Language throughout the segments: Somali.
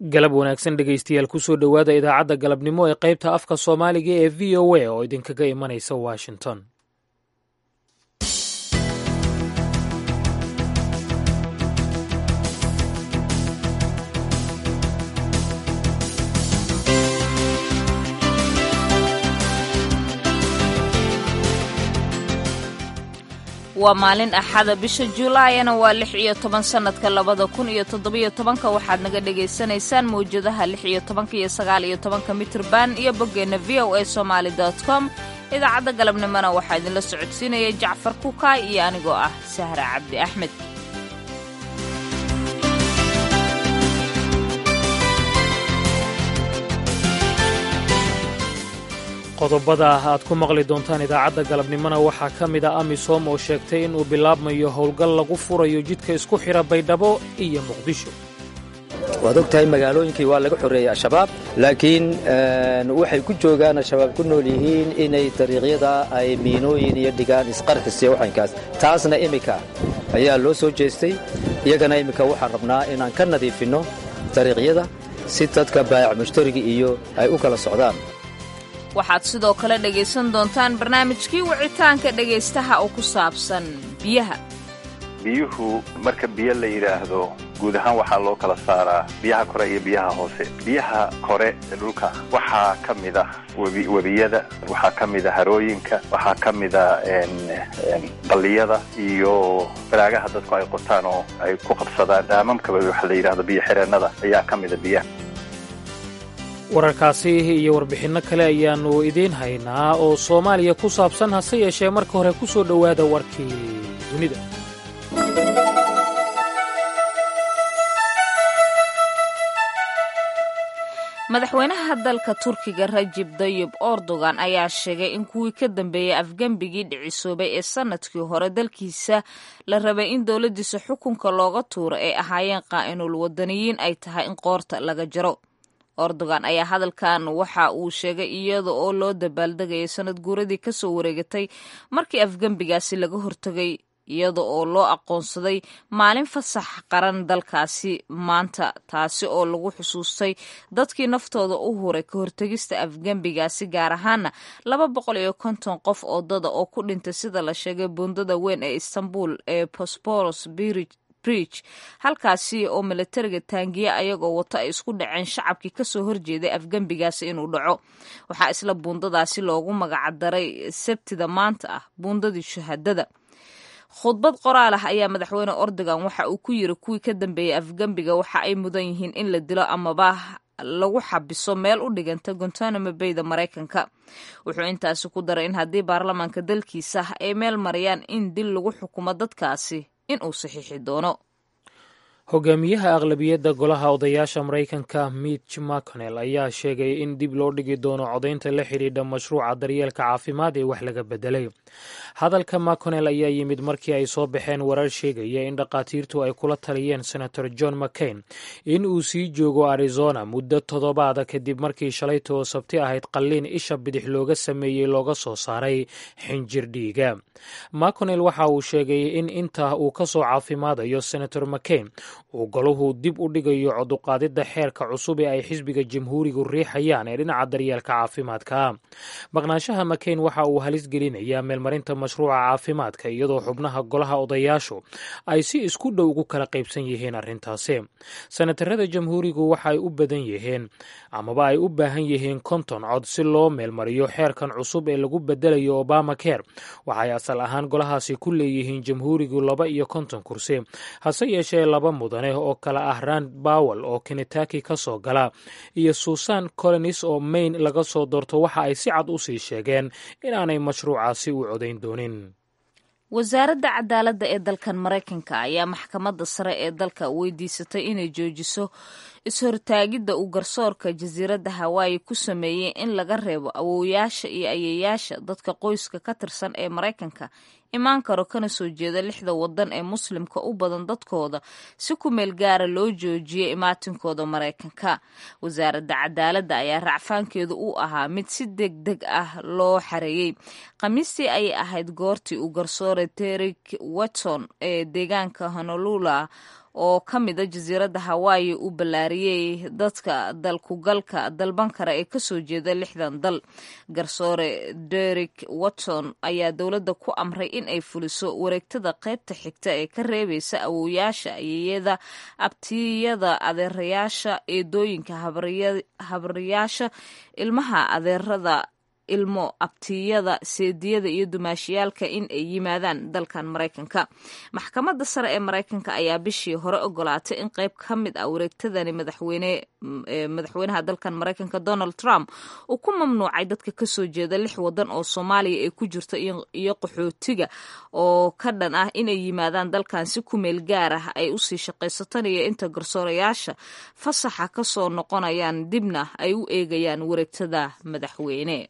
galab wanaagsan dhegaystayaal kusoo dhowaada idaacadda galabnimo ee qaybta afka soomaaliga ee v o a oo idinkaga imanaysa washington waa maalin axada bisha julaayana waa lix iyo toban sannadka labada kun iyo toddobiyo tobanka waxaad naga dhagaysanaysaan mawjadaha lix iyo tobanka iyo sagaal iyo tobanka mitrban iyo boggeenna v o a somaali dot com idaacadda galabnimona waxaa idinla socodsiinaya jacfar kukaay iyo anigoo ah sahra cabdi axmed qodobada aad ku maqli doontaan idaacadda galabnimona waxaa ka mid a amisom oo sheegtay inuu bilaabmayo howlgal lagu furayo jidka isku xidha baydhabo iyo muqdisho waad og tahay magaalooyinkii waa laga xoreeyey al-shabaab laakiin waxay ku joogaan al-shabaab ku nool yihiin inay dariiqyada ay miinooyin iyo dhigaan isqarxis iyo waxankaas taasna iminka ayaa loo soo jeestay iyagana iminka waxaan rabnaa inaan ka nadiifinno dariiqyada si dadka baayac mushtariga iyo ay u kala socdaan waxaad sidoo kale dhegaysan doontaan barnaamijkii wicitaanka dhegaystaha oo ku saabsan biyaha biyuhu marka biyo la yidhaahdo guud ahaan waxaa loo kala saaraa biyaha kore iyo biyaha hoose biyaha kore ee dhulka waxaa ka mid ah webiyada waxaa ka mid a harooyinka waxaa ka mid a qalliyada iyo baraagaha dadku ay qotaan oo ay ku qabsadaan dhaamamkaba waxa la yidhahdo biyo xireennada ayaa ka mida biyaha wararkaasi iyo warbixinno kale ayaannu idiin haynaa oo soomaaliya ku saabsan hase yeeshee marka hore ku soo dhowaada warkii dunida madaxweynaha dalka turkiga rajib dayib erdogan ayaa sheegay in kuwii ka dambeeyey afgembigii dhicisoobay ee sannadkii hore dalkiisa la rabay in dowladdiisa xukunka looga tuuro ay ahaayeen qaa'inul wadaniyiin ay tahay in qoorta laga jaro erdogan ayaa hadalkan waxa uu sheegay iyada oo loo dabaaldegayay sanad guuradii kasoo wareegatay markii afgembigaasi laga hortegay iyada oo loo aqoonsaday maalin fasax qaran dalkaasi maanta taasi oo lagu xusuustay dadkii naftooda u huray ka hortegista afgembigaasi gaar ahaana laba boqol iyo konton qof oo dada oo ku dhintay sida la sheegay buundada weyn ee istanbul ee bosporos bridge halkaasi oo milatariga taangiya ayagoo wato ay isku dhaceen shacabkii kasoo horjeeday afgembigaasi inuu dhaco waxaa isla buundadaasi loogu magacdaray sabtida maanta ah buundadii shahaadada khudbad qoraal ah ayaa madaxweyne erdogan waxa uu ku yiri kuwii ka dambeeyey afgembiga waxa ay mudan yihiin in la dilo amaba lagu xabiso meel u dhiganta gontanamo bayda maraykanka wuxuu intaasi ku daray in haddii baarlamaanka dalkiisa ay meel marayaan in dil lagu xukumo dadkaasi in uu saxiixi doono hogaamiyaha aqlabiyadda golaha odayaasha maraykanka mitch mcconnell ayaa sheegay in dib loo dhigi doono codaynta la xidhiidha mashruuca daryeelka caafimaad ee wax laga bedelay hadalka mcconnell ayaa yimid markii ay soo baxeen warar sheegaya in dhakhaatiirtu ay kula taliyeen senator john mccain in uu sii joogo arizona muddo toddobaada kadib markii shalayta oo sabti ahayd qalliin isha bidix looga sameeyey looga soo saaray xinjir dhiiga mcconnell waxa uu sheegay in inta uu ka soo caafimaadayo senator mccain uu golahu dib u dhigayo coduqaadidda xeerka cusub ee ay xisbiga jamhuurigu riixayaan ee dhinaca daryeelka caafimaadka maqnaanshaha makayn waxa uu halis gelinayaa meelmarinta mashruuca caafimaadka iyadoo xubnaha golaha odayaashu ay si isku dhow ugu kala qaybsan yihiin arrintaasi senatarada jamhuurigu waxaay u badan yihiin amaba ay u baahan yihiin konton cod si loo meelmariyo xeerkan cusub ee lagu bedelayo obama care waxay asal ahaan golahaasi ku leeyihiin jamhuurigu laba iyo konton kursi hase yeeshee laba mudane oo kale ah rand bowel oo kenetaki ka soo gala iyo susan colonis oo mayn laga soo doorto waxa ay si cad u sii sheegeen inaanay mashruucaasi u codayn doonin wasaaradda cadaaladda ee dalkan maraykanka ayaa maxkamadda sare ee dalka weydiisatay inay joojiso is-hortaagidda uu garsoorka jasiiradda hawaayi ku sameeyey in laga reebo awowyaasha iyo ayeyaasha dadka qoyska ka tirsan ee maraykanka imaan karo kana soo jeeda lixda waddan ee muslimka u badan dadkooda si ku meel gaara loo joojiyay imaatinkooda maraykanka wasaaradda cadaaladda ayaa racfaankeedu u ahaa mid si deg deg ah loo xareeyey khamiistii ayay ahayd goortii uu garsoore terik watson ee deegaanka honolula oo ka mida jasiiradda hawaayi uu ballaariyey dadka dalkugalka dalban kara ee kasoo jeeda lixdan dal garsoore derek watson ayaa dowladda ku amray in ay fuliso wareegtada qaybta xigta ee ka reebaysa awowyaasha ayeyada abtiyada adeerayaasha eedooyinka habaryaasha ilmaha adeerada ilmo abtiyada seediyada iyo dumaashiyaalka in ay yimaadaan dalkan maraykanka maxkamadda sare ee maraykanka ayaa bishii hore ogolaatay in qayb ka mid ah wareegtadani madaxweyne madaxweynaha dalkan maraykanka donald trump uu ku mamnuucay dadka kasoo jeeda lix wadan oo soomaaliya ay ku jirto iyo qaxootiga oo ka dhan ah inay yimaadaan dalkan si ku meel gaar ah ay usii shaqaysatanayo inta garsoorayaasha fasaxa kasoo noqonayaan dibna ay u eegayaan wareegtada madaxweyne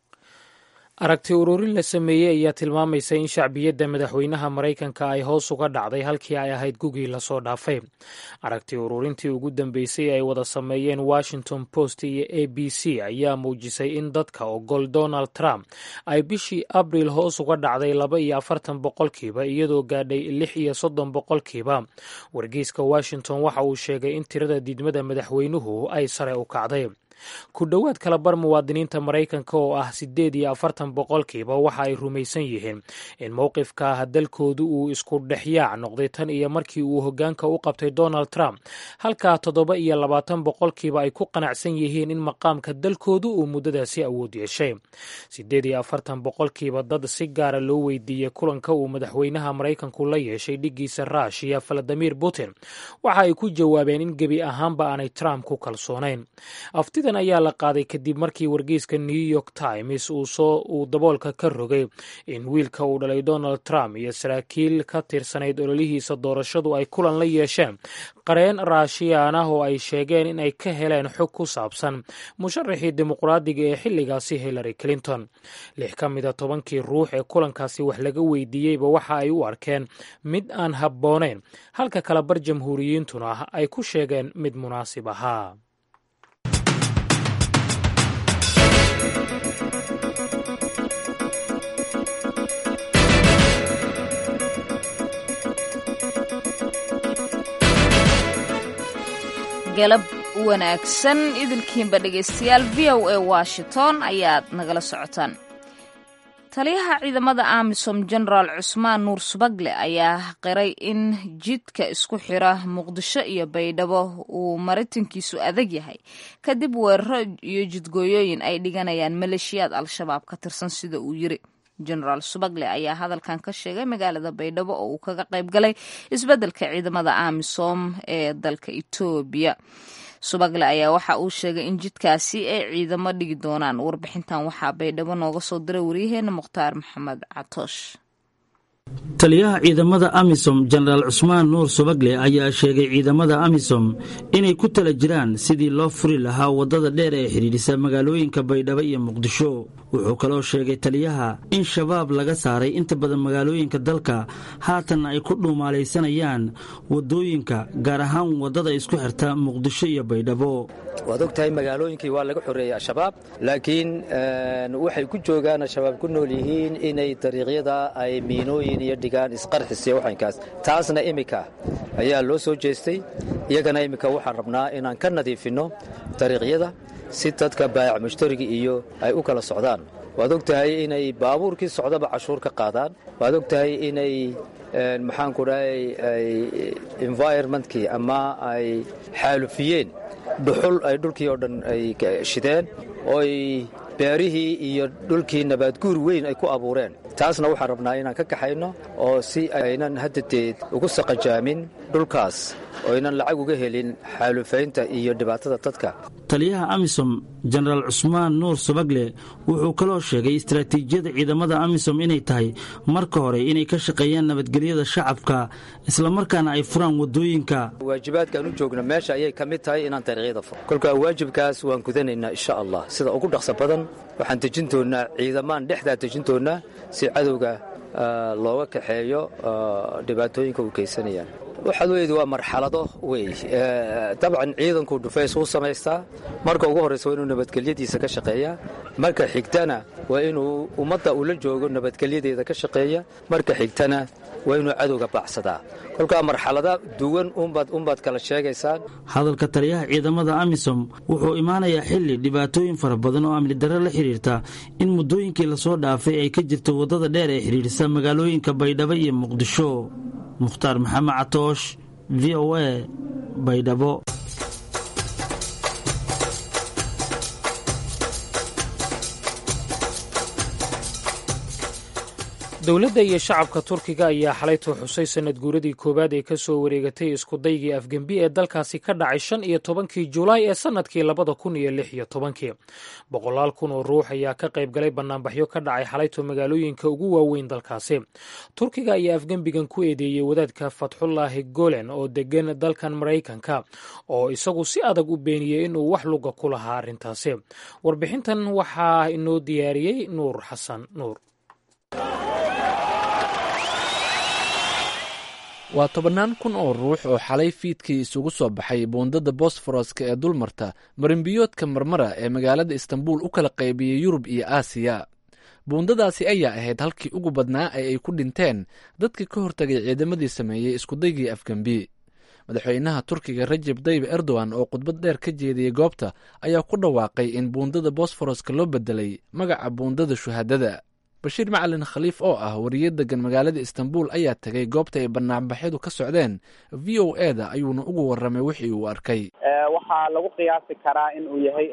aragti ururin la sameeyey ayaa tilmaamaysa in shacbiyadda madaxweynaha maraykanka ay hoos uga dhacday halkii ay ahayd gugii lasoo dhaafay aragti ururintii ugu dambeysay ay wada sameeyeen washington post iyo a b c ayaa muujisay in dadka ogol donald trump ay bishii abril hoos uga dhacday laba iyo afartan boqolkiiba iyadoo gaadhay lix iyo soddon boqolkiiba wargeyska washington waxa uu sheegay in tirada diidmada madaxweynuhu ay sare u kacday ku dhowaad kala bar muwaadiniinta maraykanka oo ah siddeed iyo afartan boqolkiiba waxa ay rumaysan yihiin in mowqifka dalkoodu uu isku dhexyaac noqday tan iyo markii uu hoggaanka u qabtay donald trump halkaa toddoba iyo labaatan boqolkiiba ay ku qanacsan yihiin in maqaamka dalkoodu uu muddadaasi awood yeeshay siddeed iyo afartan boqolkiiba dad si gaara loo weydiiyey kulanka uu madaxweynaha maraykanku la yeeshay dhiggiisa ruushiya valadimir putin waxa ay ku jawaabeen in gebi ahaanba aanay trump ku kalsoonayn ayaa la qaaday kadib markii wargeyska new york times uu daboolka ka rogay in wiilka uu dhalay donald trump iyo saraakiil ka tirsanayd ololihiisa doorashadu ay kulan la yeesheen qareen raashiyaan ah oo ay sheegeen in ay ka heleen xog ku saabsan musharaxii dimuqraadiga ee xilligaasi hillary clinton lix ka mida tobankii ruux ee kulankaasi wax laga weydiiyeyba waxa ay u arkeen mid aan habboonayn halka kala bar jamhuuriyiintuna ay ku sheegeen mid munaasib ahaa galab wanaagsan idilkiinba dhegaystayaal v o a washington ayaad nagala socotaan taliyaha ciidamada amisom genaraal cusmaan nuur subagle ayaa qiray in jidka isku xira muqdisho iyo baydhabo uu maritankiisu adag yahay kadib weeraro iyo jidgooyooyin ay dhiganayaan maleeshiyaad al-shabaab ka tirsan sida uu yiri genaraal subagle ayaa hadalkan ka sheegay magaalada baydhabo oo uu kaga qayb galay isbeddelka ciidamada amisom ee dalka etoobiya subagle ayaa waxa uu sheegay in jidkaasi ay ciidamo dhigi doonaan warbixintan waxaa baydhabo nooga soo diray waryaheena mukhtaar maxamed catoosh taliyaha ciidamada amisom jenaraal cusmaan nuur subagle ayaa sheegay ciidamada amisom inay ku tala jiraan sidii loo furi lahaa waddada dheer ee xidhiidhisa magaalooyinka baydhabo iyo muqdisho wuxuu kaloo sheegay taliyaha in shabaab laga saaray inta badan magaalooyinka dalka haatanna ay ku dhuumaalaysanayaan waddooyinka gaar ahaan waddada isku xirta muqdisho iyo baydhabo waad og tahay magaalooyinkii waa laga xoreeyey al-shabaab laakiin waxay ku joogaan al-shabaab ku nool yihiin inay dariiqyada ay miinooyin iyo dhigaan isqarxisiyo waxankaas taasna iminka ayaa loo soo jeestay iyagana iminka waxaan rabnaa inaan ka nadiifinno dariiqyada si dadka baayac mushtariga iyo ay u kala socdaan waad og tahay inay baabuurkii socdaba cashuur ka qaadaan waad og tahay inay maxaanku dhahay ay environmentkii ama ay xaalufiyeen dhuxul ay dhulkii oo dhan ay shideen ooy beerihii iyo dhulkii nabaadguur weyn ay ku abuureen taasna waxaan rabnaa inaan ka kaxayno oo si aynan haddadeed ugu saqajaamin dhulkaas oo aynan lacag uga helin xaalufaynta iyo dhibaatada dadka taliyaha amisom jenaraal cusmaan nuur subagle wuxuu kaloo sheegay istaraatiijiyada ciidamada amisom inay tahay marka hore inay ka shaqeeyaan nabadgelyada shacabka islamarkaana ay furaan waddooyinka waajibaadkaan u joogno meesha ayay ka mid tahay inaan dariiqyada furo kolkaa waajibkaas waan gudanaynaa insha allah sida ugu dhaqso badan waxaan dejin doonnaa ciidamaan dhexdaa dejin doonnaa si cadowga looga kaxeeyo dhibaatooyinka u geysanayaan waxaad weydi waa marxalado wey dabcan ciidanku dhufays uu samaystaa marka ugu horraysa waa inuu nabadgelyadiisa ka shaqeeyaa marka xigtana waa inuu ummadda uu la joogo nabadgelyadeeda ka shaqeeya marka xigtana waa inuu cadowga baacsadaa kolkaa marxalada duwan unbaad kala sheegaysaan hadalka taliyaha ciidamada amisom wuxuu imaanayaa xilli dhibaatooyin fara badan oo amni darre la xidhiirta in muddooyinkii lasoo dhaafay ay ka jirto waddada dheer ee xidhiidhisa magaalooyinka baydhabo iyo muqdisho mukhtaar maxamed catoosh v o a baydhabo dowladda iyo shacabka turkiga ayaa xalaytoo xusay sanad guuradii koowaad ee ka soo wareegatay iskudaygii afgembi ee dalkaasi ka dhacay shan iyo tobankii julaay ee sannadkii labada kun iyo lix iyo tobankii boqolaal kun oo ruux ayaa ka qayb galay bannaanbaxyo ka dhacay xalaytoo magaalooyinka ugu waaweyn dalkaasi turkiga ayaa afgembigan ku eedeeyey wadaadka fatxullaahi golen oo degan dalkan maraykanka oo isagu si adag u beeniyey inuu wax luga ku lahaa arrintaasi warbixintan waxaa inoo diyaariyey nuur xasan nuur waa tobannaan kun oo ruux oo xalay fiidkii isugu soo baxay buundada bosforoska ee dulmarta marinbiyoodka marmara ee magaalada istanbul u kala qaybiyey yurub iyo aasiya buundadaasi ayaa ahayd halkii ugu badnaa ee ay ku dhinteen dadkii ka hortagay ciidamadii sameeyey iskudaygii afgembi madaxweynaha turkiga rajeb dayib erdogan oo khudbad dheer ka jeediyey goobta ayaa ku dhawaaqay in buundada bosforoska loo bedelay magaca buundada shuhaadada bashiir macalin khaliif oo ah wariye degan magaalada istanbul ayaa tegay goobta ay banaanbaxyadu ka socdeen v o e da ayuuna ugu warramay wixii uu arkay waxaa lagu qiyaasi karaa in uu yahay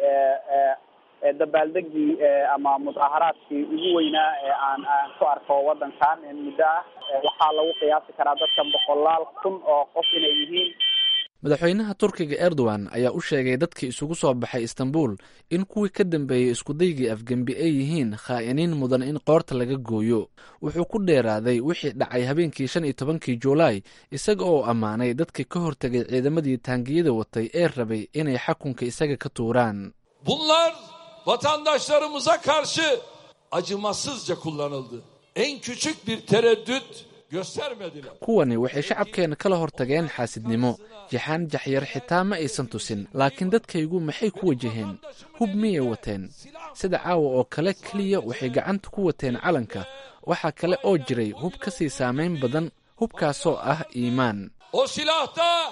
dabaaldegii ama mudaaharaadkii ugu weynaa ee aan aan ku arko wadankan muddo ah waxaa lagu qiyaasi karaa dadka boqolaal kun oo qof inay yihiin madaxweynaha turkiga erdogan ayaa u sheegay dadkii isugu soo baxay istanbul in kuwii ka dambeeyey iskudaygii afgembi ay yihiin khaa'iniin mudan in qoorta laga gooyo wuxuu ku dheeraaday wixii dhacay habeenkii shan iyo tobankii juulaay isaga oo ammaanay dadkii ka hortegay ciidamadii taangiyada watay ee rabay inay xakunka isaga ka tuuraan bunlar vatandaşlarımıza karşı acımasızca kullanıldı. En küçük bir tereddüt göstermediler. kuwani waxay shacabkeenna kala hortageen xaasidnimo jaxaan jaxyar xitaa ma aysan tusin laakiin dadkaygu maxay ku wajaheen hub miyay wateen sida caawa oo kale keliya waxay gacanta ku wateen calanka waxaa kale oo jiray hub ka sii saamayn badan hubkaasoo ah iimaan O silahta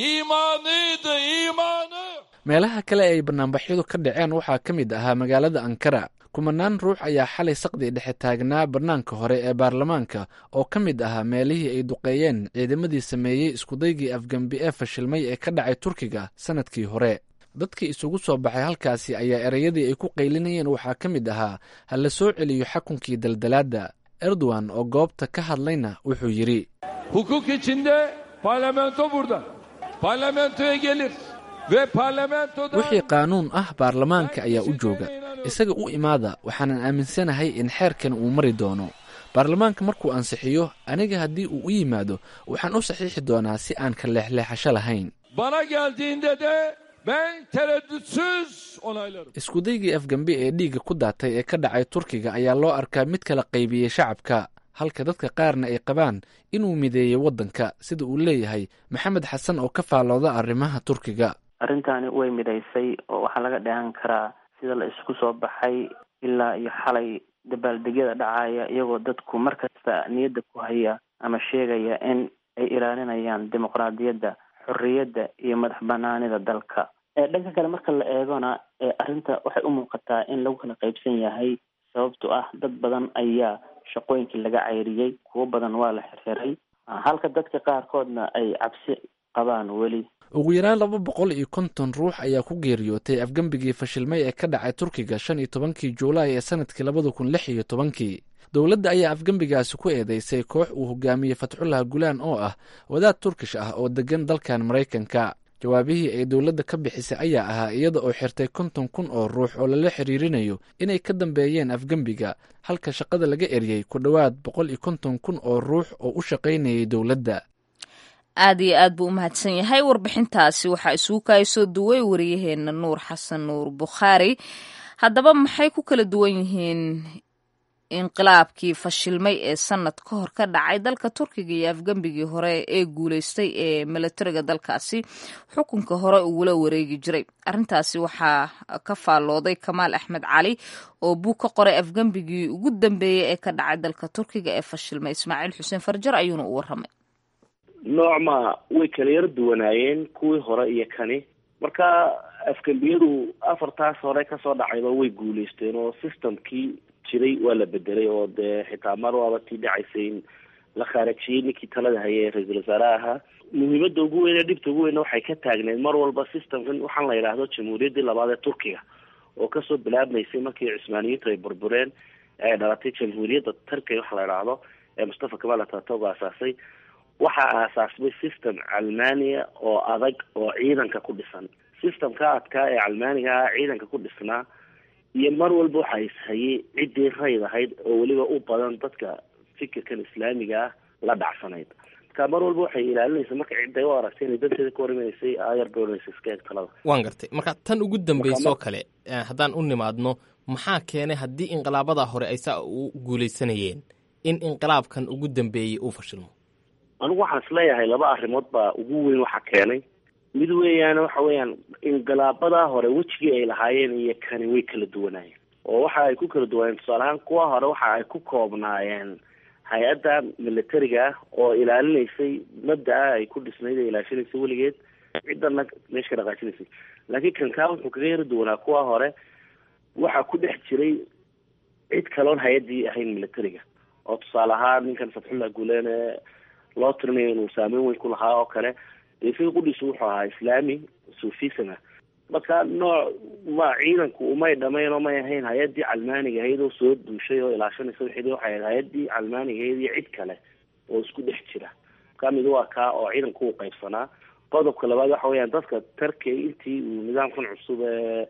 imanıydı imanı. meelaha kale ay banaanbaxyadu ka dhaceen waxaa ka mid ahaa magaalada ankara kumanaan ruux ayaa xalay saqdii dhexe taagnaa bannaanka hore ee baarlamaanka oo ka mid ahaa meelihii ay duqeeyeen ciidamadii sameeyey iskudaygii afgembi ee fashilmay ee ka dhacay turkiga sannadkii hore dadkii isugu soo baxay halkaasi ayaa ereyadii ay ku qaylinayeen waxaa ka mid ahaa ha la soo celiyo xakunkii daldalaadda erdogan oo goobta ka hadlayna wuxuu yidhi Hukuk içinde parlamento burada. Parlamentoya gelir ve parlamentoda wixii qaanuun ah baarlamaanka ayaa u jooga isaga u imaada waxaanan aaminsanahay in xeerkan uu mari doono baarlamaanka markuu ansixiyo aniga haddii uu u yimaado waxaan u saxiixi doonaa si aan ka leexleexasho lahayn bana geldiğinde de ben tereddütsüz onaylarım. iskudaygii afgembi ee dhiigga ku daatay ee ka dhacay turkiga ayaa loo arkaa mid kala qaybiyey shacabka halka dadka qaarna ay qabaan inuu mideeyey waddanka sida uu leeyahay maxamed xasan oo ka faalooda arrimaha turkiga arrintaani way midaysay oo waxaa laga dheehan karaa sida la isku soo baxay ilaa iyo xalay dabaaldegyada dhacaya iyagoo dadku mar kasta niyadda ku haya ama sheegaya in ay ilaalinayaan dimuqraadiyadda xorriyadda iyo madax banaanida dalka dhanka kale marka la eegona arrinta waxay u muuqataa in lagu kala qaybsan yahay sababto ah dad badan ayaa shaqooyinkii laga cayriyey kuwo badan waa la xirxiray halka dadka qaarkoodna ay cabsi qabaan weli ugu yaraan laba boqol iyo konton ruux ayaa ku geeriyootay afgembigii fashilmay ee ka dhacay turkiga shan iyo tobankii juulaay ee sanadkii labada kun lix iyo tobankii dowladda ayaa afgembigaasi ku eedeysay koox uu hogaamiyey fatxullah gulaan oo ah wadaad turkish ah oo degan dalkan maraykanka jawaabihii ay dowladda ka bixisay ayaa ahaa iyada oo xirtay konton kun oo ruux oo lala xiriirinayo inay ka dambeeyeen afgembiga halka shaqada laga eriyey ku dhowaad boqol iyo konton kun oo ruux oo u shaqaynayay dowladda aad iyo aad buu u mahadsan yahay warbixintaasi waxaa isugu kaayasoo duway wariyaheenna nuur xasan nuur bukhaari haddaba maxay ku kala duwan yihiin inqilaabkii fashilmay ee sanad ka hor ka dhacay dalka turkiga iyo afgembigii hore ee guuleystay ee milatariga dalkaasi xukunka hore ugula wareegi jiray arrintaasi waxaa ka faallooday kamaal axmed cali oo buug ka qoray afgembigii ugu dambeeyey ee ka dhacay dalka turkiga ee fashilmay ismaaciil xuseen farjar ayuuna u warramay noocma way kala yar duwanaayeen kuwii hore iyo kani marka afgembiyadu afartaas hore kasoo dhacayba way guuleysteen oo systemkii jiray waa la bedelay oo dee xitaa mar waaba tii dhacaysay in la khaarajiyey ninkii talada hayay ee ra-iisul wasaaraha ahaa muhiimada ugu weyn ee dhibta ugu weyna waxay ka taagneed mar walba systemkan waxaan la yidhaahdo jamhuuriyaddii labaad ee turkiga oo kasoo bilaabmaysay markii cusmaaniyiintu ay burbureen ee ay dhalatay jamhuuriyadda turkiga waxa la yidhaahdo ee mustafa kamal atatog aasaasay waxaa aasaasmay system calmania oo adag oo ciidanka ku dhisan systemka adkaa ee calmaaniga ah ciidanka ku dhisnaa iyo mar walba waxa ishayay ciddii rayd ahayd oo weliba u badan dadka fikirkan islaamiga ah la dhacsanayd marka mar walba waxay ilaalinaysa marka cidday u aragtay inay danteeda ka horimaneysay ayar doonaysa iska eeg talada waan gartay marka tan ugu dambeysoo kale haddaan u nimaadno maxaa keenay haddii inqilaabada hore ay saa u guulaysanayeen in inqilaabkan ugu dambeeyey uu fashilmo anigu waxaan isleeyahay laba arrimood baa ugu weyn waxa keenay mid weeyaan waxa weeyaan inqilaabadaa hore wejigii ay lahaayeen iyo kani way kala duwanaayeen oo waxa ay ku kala duwanaayeen tusaale ahaan kuwa hore waxa ay ku koobnaayeen hay-adda militariga ah oo ilaalinaysay mabda-a ay ku dhisnayd ee ilaashinaysay weligeed ciddana meesha ka dhaqaajinaysay laakiin kankaa wuxuu kaga yara duwanaa kuwa hore waxaa ku dhex jiray cid kaloon hay-addii ahayn militariga oo tusaale ahaan ninkan fatxullah guuleen ee loo tirinayo inuu saameyn weyn ku lahaa oo kale isaga qudhiisu wuxuu ahaa islaami sufisana marka nooc ma ciidanku umay dhamayn oo may ahayn hay-addii calmaaniga ahayd oo soo duushay oo ilaashanaysa wixii waxay ahayd hay-addii calmaaniga ahayd iyo cid kale oo isku dhex jira ka mid waa kaa oo ciidanku u qaybsanaa qodobka labaad waxa weeyaan dadka tarkey intii uu nidaamkan cusub ee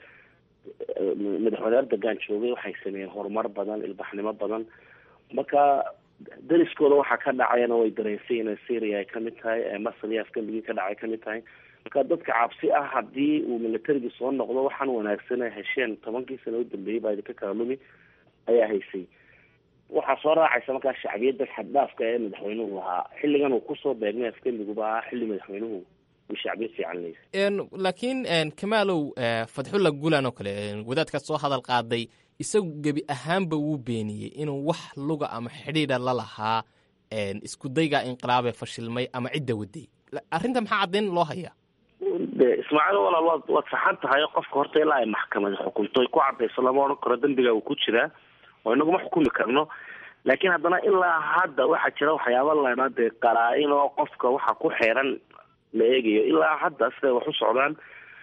madaxweyne erdogan joogay waxay sameeyeen horumar badan ilbaxnimo badan marka dariskooda waxaa ka dhacayana way dareensay inay syria ay kamid tahay ee masr iyo afgambigii ka dhacay kamid tahay marka dadka cabsi ah haddii uu militarigii soo noqdo waxaan wanaagsan ay hesheen tobankii sano u dambeeyey baa idinka kala lumi ayaa haysay waxaa soo raacaysa markaa shacbiyadda xaddhaafka ee madaxweynuhu lahaa xilligan uu kusoo beegmay afgambiguba ahaa xilli madaxweynuhu uu shacbiyad fiican leeyahay laakiin kamaalow fadxulla guulan oo kale wadaadka soo hadal qaaday isagu gebi ahaanba wuu beeniyey inuu wax luga ama xidhiidha la lahaa isku daygaa inqilaabee fashilmay ama cidda waday arrinta maxaa caddayn loo hayaa de ismaaciil walaal waad waad saxan tahay qofka horta ilaa ay maxkamadi xukunto ay ku cadayso lama odhan karo dembiga uu ku jiraa oo inaguma xukumi karno laakiin haddana ilaa hadda waxaa jira waxyaaba laydhaa dee qaraa-in oo qofka waxa ku xeeran la eegayo ilaa hadda siday wax u socdaan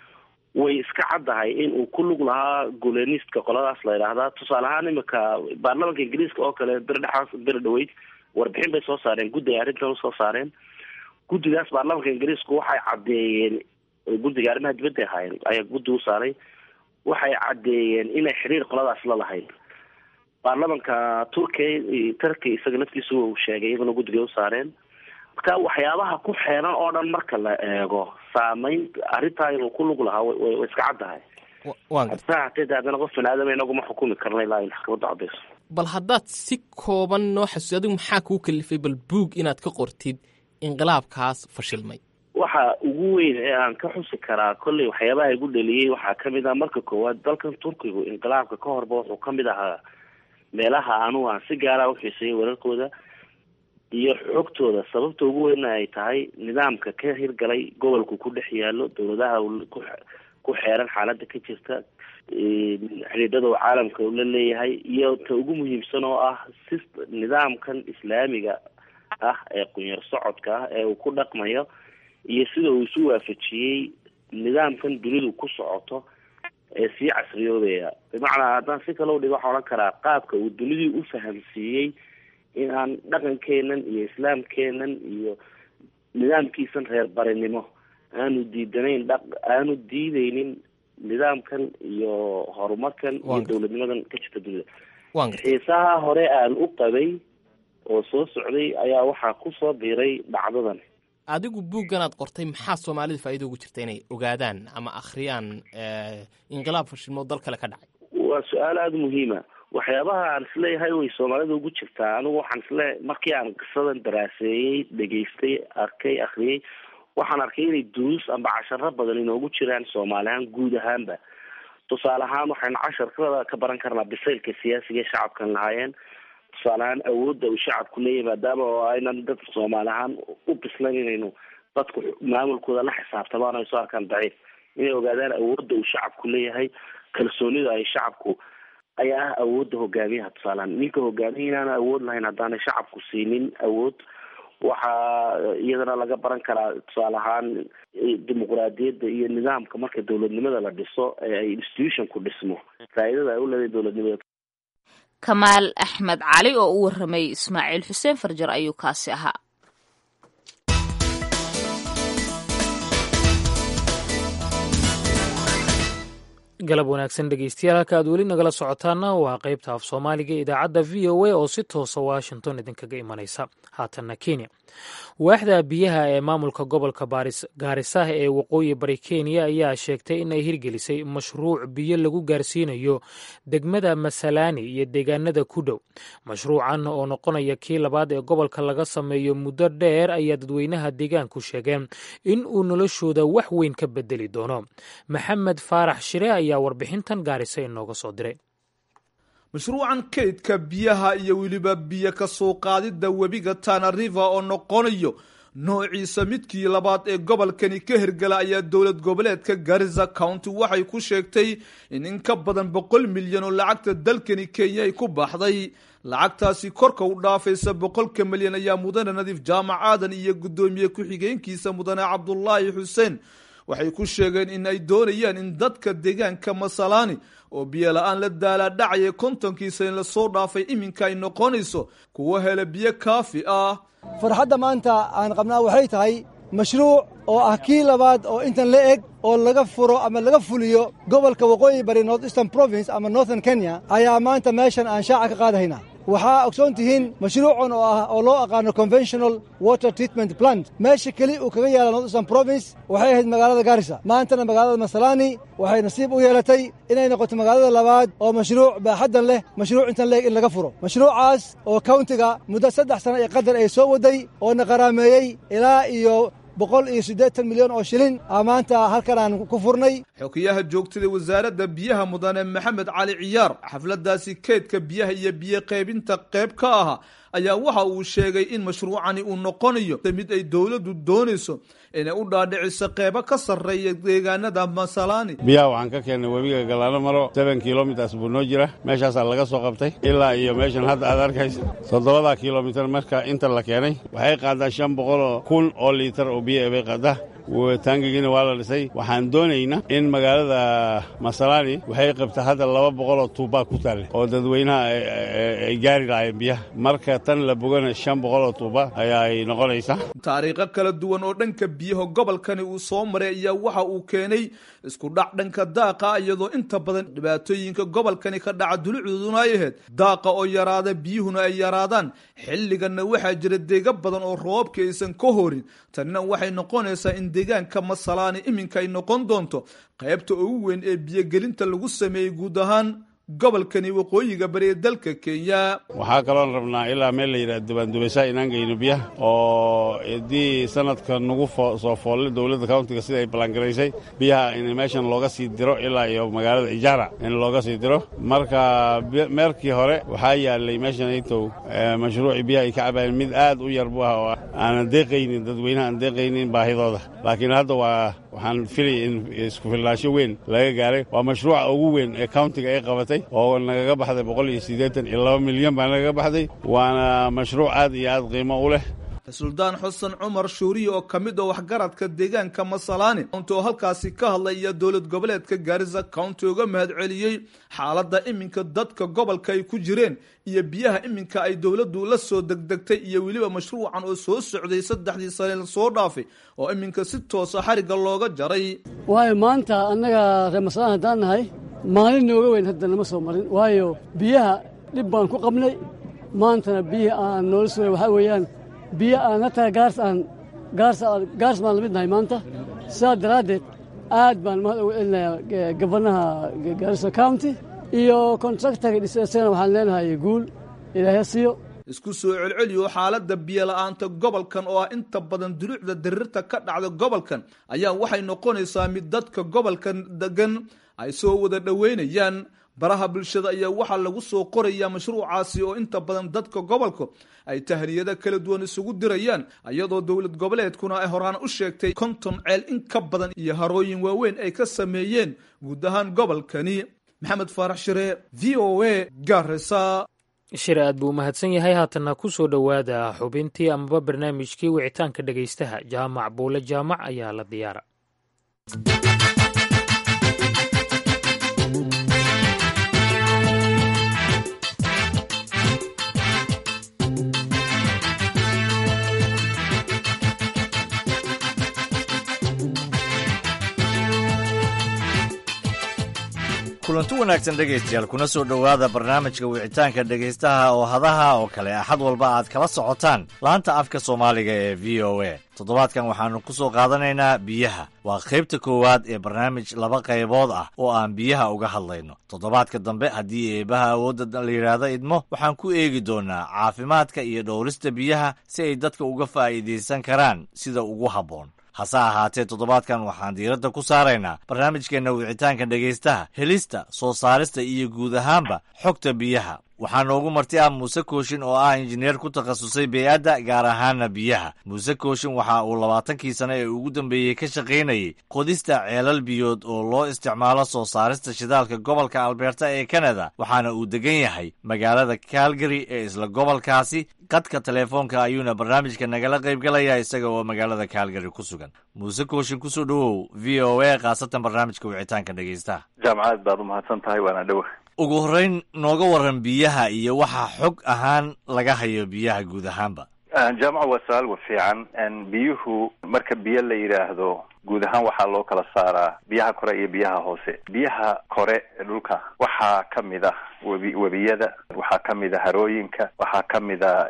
way iska caddahay in uu ku lug lahaa gulenistka qoladaas la yidhaahdaa tusaale ahaan imika baarlamanka ingiriiska oo kale beri dhexaas beri dhaweyd warbixin bay soo saareen guddi ay arrintan usoo saareen guddigaas baarlamanka ingiriisku waxay caddeeyeen guddiga arrimaha dibadda ahaayeen ayaa guddi u saaray waxay caddeeyeen inay xiriir qoladaas la lahayd baarlamanka turkiya turkiya isaga naftiisa uu sheegay iyaguna guddiga u saareen marka waxyaabaha ku xeeran oo dhan marka la eego saameyn arrintaa inuu ku lug lahaa way iska caddahay hase hatee de haddana qof bani-aadama inaguma xukumi karna ilaa ay maxkamadda caddayso bal haddaad si kooban noo xasuusi adigu maxaa kuu kalifay bal buug inaad ka qortid inqilaabkaas fashilmay waxa ugu weyn ee aan ka xusi karaa kolley waxyaabaha igu dhaliyey waxaa kamid ah marka koowaad dalkan turkigu inqilaabka ka horba wuxuu kamid ahaa meelaha anugu aan si gaara uxiisayay wararkooda iyo xogtooda sababta ugu weynna ay tahay nidaamka ka hirgalay gobolku ku dhex yaalo dowladaha ku xeeran xaaladda ka jirta xidhiidhada uu caalamka la leeyahay iyo ta ugu muhiimsan oo ah si nidaamkan islaamiga ah ee qunyar socodka ah ee uu ku dhaqmayo iyo sida uu isu waafajiyey nidaamkan dunidu ku socoto ee sii casriyoobaya bimacnaa haddaan si kale udhigo waxaa odhan karaa qaabka uu dunidii u fahamsiiyey in aan dhaqankeenan iyo islaamkeenan iyo nidaamkiisan reer barinimo aanu diidanayn dha aanu diideynin nidaamkan iyo horumarkan iyo dowladnimadan ka jirta dunida xiisaha hore aan u qabay oo soo socday ayaa waxaa kusoo biiray dhacdadan adigu buugganaad qortay maxaa soomaalida faa'iida ugu jirta inay ogaadaan ama akhriyaan inqilaab fashilmoo dal kale ka dhacay waa su-aal aada muhiima waxyaabaha aan isleeyahay way soomaalida ugu jirtaa anigu waxaan isleeyahay markii aan qisadan daraaseeyey dhegaystay arkay akriyey waxaan arkay inay duruus amba casharo badan inoogu jiraan soomaali ahaan guud ahaanba tusaale ahaan waxaynu casharkada ka baran karnaa bisaylka siyaasiga ee shacabkan lahaayeen tusaale ahaan awoodda uu shacabku leeyahay maadaama oo aynan dad soomaali ahaan u bislayn inaynu dadku maamulkooda la xisaabtamaan ay soo arkaan daciif inay ogaadaan awoodda uu shacabku leeyahay kalsoonida ay shacabku ayaa ah awoodda hogaamiyaha tusaalehaan ninka hogaamiya inaana awood lahayn haddaanay shacabku siinin awood waxaa iyadana laga baran karaa tusaale ahaan dimuqraadiyadda iyo nidaamka marka dowladnimada la dhiso ee ay institutionku dhismo faa'iidada ay u leedahay dowladnimada kamaal axmed cali oo u warramay ismaaciil xuseen farjar ayuu kaasi ahaa galab wanaagsan dhegeystayaal halka aad weli nagala socotaana waa qaybta af soomaaliga ee idaacadda v o a oo si toosa washington idinkaga imanaysa haatanna kenya waaxda biyaha ee maamulka gobolka gaarisaah ee waqooyi bari kenya ayaa sheegtay inay hirgelisay mashruuc biyo lagu gaarsiinayo degmada masalaani iyo deegaanada ku dhow mashruucan oo noqonaya kii labaad ee gobolka laga sameeyo muddo dheer ayaa dadweynaha deegaanku sheegeen in uu noloshooda wax weyn ka bedeli doono maxamed faarax shire ayaa warbixintan gaarisa inooga soo diray mashruucan kaydka biyaha iyo weliba biyo ka soo qaadidda webiga tana river oo noqonayo noociisa midkii labaad ee gobolkani ka hirgala ayaa dowlad goboleedka garisa county waxay ku sheegtay in in ka badan boqol milyan oo lacagta dalkani kenya ay ku baxday lacagtaasi korka u dhaafaysa boqolka milyan ayaa mudane nadiif jaamac aadan iyo guddoomiye ku-xigeenkiisa mudane cabdulaahi xuseen waxay ku sheegeen in ay doonayaan in dadka deegaanka masalaani oo biyo la-aan la daalaadhacaya kontonkiisa in lasoo dhaafay iminka ay noqonayso kuwa hela biyo kaafi ah farxadda maanta aan qabnaa waxay tahay mashruuc oo ah kii labaad oo intan la eg oo laga furo ama laga fuliyo gobolka waqooyi bari north eastern province ama northern kenya ayaa maanta meeshan aan shaaca ka qaadahaynaa waxaa ogsoon tihiin mashruucan oo ah oo loo aqaano conventional water treatment plant meesha keli uu kaga yaala north eastern province waxay ahayd magaalada gaarisa maantana magaalada masalaani waxay nasiib u yeelatay inay noqoto magaalada labaad oo mashruuc baaxaddan leh mashruuc intan leeg in laga furo mashruucaas oo countiga muddo saddex sano ee qadar ay soo waday oo na qaraameeyey ilaa iyo boqol iyo siddeetan milyan oo shilin aa maanta halkan aan ku furnay xokiyaha joogtada wasaaradda biyaha mudane maxamed cali ciyaar xafladdaasi keydka biyaha iyo biyo qaybinta qayb ka aha ayaa waxa uu sheegay in mashruucani uu noqonayo mid ay dowladdu doonayso inay u dhaadhiciso qeybo ka sarreeya deegaanada masalaani biyaha waxaan ka keennay webiga galaano maro seben kilomitars buu noo jira meeshaasaa laga soo qabtay ilaa iyo meeshan hadda aad arkaysa toddobada kilomitar marka inta la keenay waxay qaadaa shan boqoloo kun oo liitar oo biyo bay qaadaa taangigiina waa la dhisay waxaan doonaynaa in magaalada masalaani waxay qabtaa hadda laba boqoloo tuubaa ku taalle oo dadweynaha ay gaari lahaayeen biyaha marka tan la bogana shan boqoloo tuuba ayaay noqonaysaa taariikho kala duwan oo dhanka biyaha gobolkani uu soo maray ayaa waxa uu keenay isku dhac dhanka daaqa iyadoo inta badan dhibaatooyinka gobolkani ka dhaca dulucdooduna ay ahayd daaqa oo yaraada biyuhuna ay yaraadaan xilliganna waxaa jira deega badan oo roobka aysan ka horin tanina waxay noqonaysaa in deegaanka masalaani iminka ay noqon doonto qaybta ugu weyn ee biyogelinta lagu sameeyey guud ahaan gobolkani waqooyiga bari ee dalka kenya waxaa kaloon rabnaa ilaa meel la yidhaha dubaandubaysaa inaan geyno biyaha oo haddii sanadka nagu soo foolle dowladda countiga sida ay ballaangaraysay biyaha in meeshan looga sii diro ilaa iyo magaalada ijaara in looga sii diro marka meerkii hore waxaa yaalay meeshan aytow mashruucii biyaha ay ka cabayeen mid aad u yar bu ah oo aanan deeqaynin dadweynaha aan deeqaynin baahidooda laakiin hadda waa waxaan filaya in isku filnaansho weyn laga gaaray waa mashruuca ugu weyn ee countiga ay qabatay oo nagaga baxday boqol iyo siddeetan iyo laba milyan baa nagaga baxday waana mashruuc aad iyo aad qiimo u leh suldaan xuseen cumar shuuriye oo ka mid oo waxgaradka deegaanka masalaani counti oo halkaasi ka hadlay iyo dowlad goboleedka gaarisa county uga mahad celiyey xaaladda iminka dadka gobolka ay ku jireen iyo biyaha iminka ay dowladdu la soo degdegtay iyo weliba mashruucan oo soo socday saddexdii sane lasoo dhaafay oo iminka si toosa xarigga looga jaray waayo maanta annaga reer masalaan haddaan nahay maalin nooga weyn hadda nama soo marin waayo biyaha dhib baan ku qabnay maantana biyihii aan noola sugay waxaa weeyaan biyo aan hataa gaars aan gaars gaars baan la mid nahay maanta sidaa daraaddeed aad baan mahad ugu celinayaa gabanaha gaarisa county iyo kontraktarka dhisasana waxaan leenahay guul ilaahay siiyo isku soo celceliyo xaaladda biyola'aanta gobolkan oo ah inta badan duluucda dirirta ka dhacda gobolkan ayaa waxay noqonaysaa mid dadka gobolkan degan ay soo wada dhoweynayaan baraha bulshada ayaa waxaa lagu soo qorayaa mashruucaasi oo inta badan dadka gobolka ay tahniyada kala duwan isugu dirayaan iyadoo dowlad goboleedkuna ay horaan u sheegtay konton ceel in ka badan iyo harooyin waaweyn ay ka sameeyeen guud ahaan gobolkani maxamed faarax shire v o a garisa shire aad buu umahadsan yahay haatanna ku soo dhowaada xubintii amaba barnaamijkii wicitaanka dhegaystaha jaamac buule jaamac ayaa la diyaara kulanti wanaagsan dhegaystayaal kuna soo dhowaada barnaamijka wicitaanka dhegaystaha oo hadaha oo kale axad walba aad kala socotaan laanta afka soomaaliga ee v o a toddobaadkan waxaannu ku soo qaadanaynaa biyaha waa qaybta koowaad ee barnaamij laba qaybood ah oo aan biyaha uga hadlayno toddobaadka dambe haddii eebaha awoodda la yidhaahdo idmo waxaan ku eegi doonnaa caafimaadka iyo dhowrista biyaha si ay dadka uga faa'iidaysan karaan sida ugu habboon hase ahaatee toddobaadkan waxaan diiradda ku saaraynaa barnaamijkeenna wicitaanka dhegaystaha helista soo saarista iyo guud ahaanba xogta biyaha waxaa noogu marti ah muuse kooshin oo ah injineer ku takhasusay bey-adda gaar ahaana biyaha muuse kooshin waxa uu labaatankii sano ee ugu dambeeyey ka shaqaynayey qodista ceelal biyood oo loo isticmaalo soo saarista shidaalka gobolka alberta ee kanada waxaana uu degan yahay magaalada calgary ee isla gobolkaasi qadka teleefoonka ayuuna barnaamijka nagala qaybgalaya isaga oo magaalada calgary ku sugan muuse kooshin kusoo dhowow v o a khaasatan barnaamijka wicitaanka dhegaystaha jaamacad baad umahadsan tahay waana dhowa ugu horreyn nooga waran biyaha iyo waxa xog ahaan laga hayo biyaha guud ahaanba jaamaca waa su-aal wa fiican biyuhu marka biyo la yidhaahdo guud ahaan waxaa loo kala saaraa biyaha kore iyo biyaha hoose biyaha kore ee dhulka waxaa ka mid ah webi webiyada waxaa ka mid a harooyinka waxaa ka mid a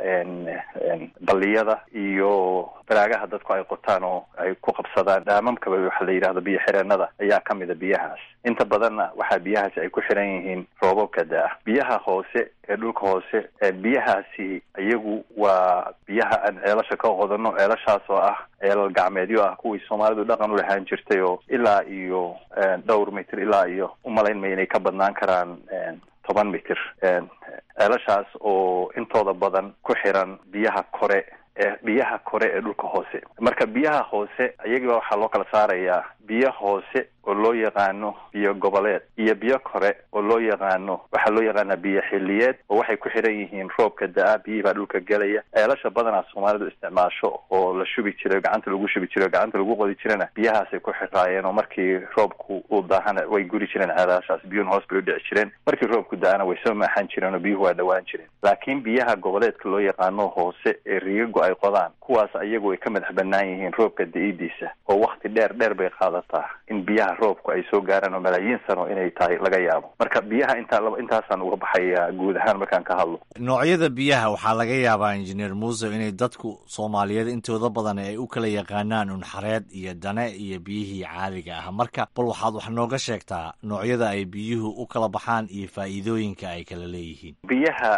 balliyada iyo baraagaha dadku ay qotaan oo ay ku qabsadaan dhaamamkaba waxa la yidhahdo biyo xireenada ayaa ka mid a biyahaas inta badanna waxaa biyahaasi ay ku xiran yihiin roobabka da-ah biyaha hoose ee dhulka hoose biyahaasi iyagu waa biyaha aan ceelasha ka qodano ceelashaas oo ah ceelal gacmeedyo ah kuwii soomaalidu dhaqan u lahaan jirtay oo ilaa iyo dhowr mitir ilaa iyo umalayn maya inay ka badnaan karaan toban mitir ceelashaas oo intooda badan ku xiran biyaha kore ee biyaha kore ee dhulka hoose marka biyaha hoose iyagiiba waxaa loo kala saarayaa biyo hoose oo loo yaqaano biyo goboleed iyo biyo kore oo loo yaqaano waxaa loo yaqaanaa biyo xiliyeed oo waxay ku xiran yihiin roobka da-a biyihii baa dhulka gelaya ceelasha badanaa soomaalidu isticmaasho oo la shubi jiray gacanta lagu shubi jiray gacanta lagu qodi jirana biyahaasay ku xiraayeen oo markii roobku uu daahana way guri jireen ceelashaas biyuhuna hoos bay u dhici jireen markii roobku da-ana way soo maaxan jireen oo biyuhu waa dhawaan jireen laakiin biyaha goboleedka loo yaqaano hoose ee riigagu ay qodaan kuwaas ayagu ay ka madax banaan yihiin roobka da-idiisa oo wakti dheer dheer bay qaadataa in biyaha roobku ay soo gaaraan oo malaayiin sano inay tahay laga yaabo marka biyaha intaa intaasaan uga baxaya guud ahaan markaan ka hadlo noocyada biyaha waxaa laga yaabaa injineer muuse inay dadku soomaaliyeed intooda badan ay u kala yaqaanaan unxareed iyo dane iyo biyihii caadiga ah marka bal waxaad wax nooga sheegtaa noocyada ay biyuhu u kala baxaan iyo faa'iidooyinka ay kala leeyihiin biyaha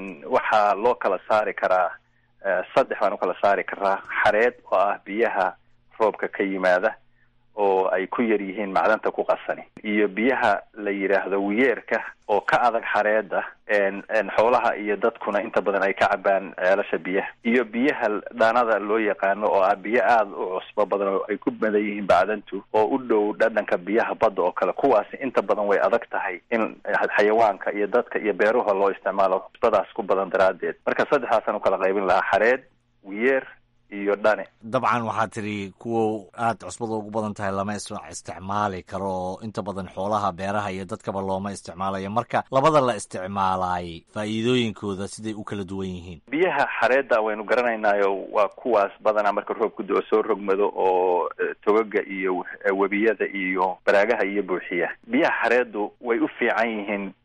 waxaa loo kala saari karaa saddex baan u kala saari karaa xareed oo ah biyaha roobka ka yimaada oo ay ku yar yihiin macdanta ku qasani iyo biyaha la yidhaahdo wiyeerka oo ka adag xareeda xoolaha iyo dadkuna inta badan ay ka cabaan ceelasha biyaha iyo biyaha dhaanada loo yaqaano oo ah biyo aada u cusbo badan oo ay ku badan yihiin bacdantu oo u dhow dhadhanka biyaha badda oo kale kuwaasi inta badan way adag tahay in xayawaanka iyo dadka iyo beeruha loo isticmaalo cusbadaas ku badan daraaddeed marka saddexdaasaan ukala qaybin lahaa xareed wiyeer iyo dhane dabcan waxaa tidhi kuwa aada cusbada ugu badan tahay lama isticmaali karo oo inta badan xoolaha beeraha iyo dadkaba looma isticmaalayo marka labada la isticmaalaay faa'iidooyinkooda siday u kala duwan yihiin biyaha xareedda waynu garanaynaayo waa kuwaas badanaa marka roobku do soo rogmado oo togaga iyo webiyada iyo baraagaha iyo buuxiya biyaha xareeddu way u fiican yihiin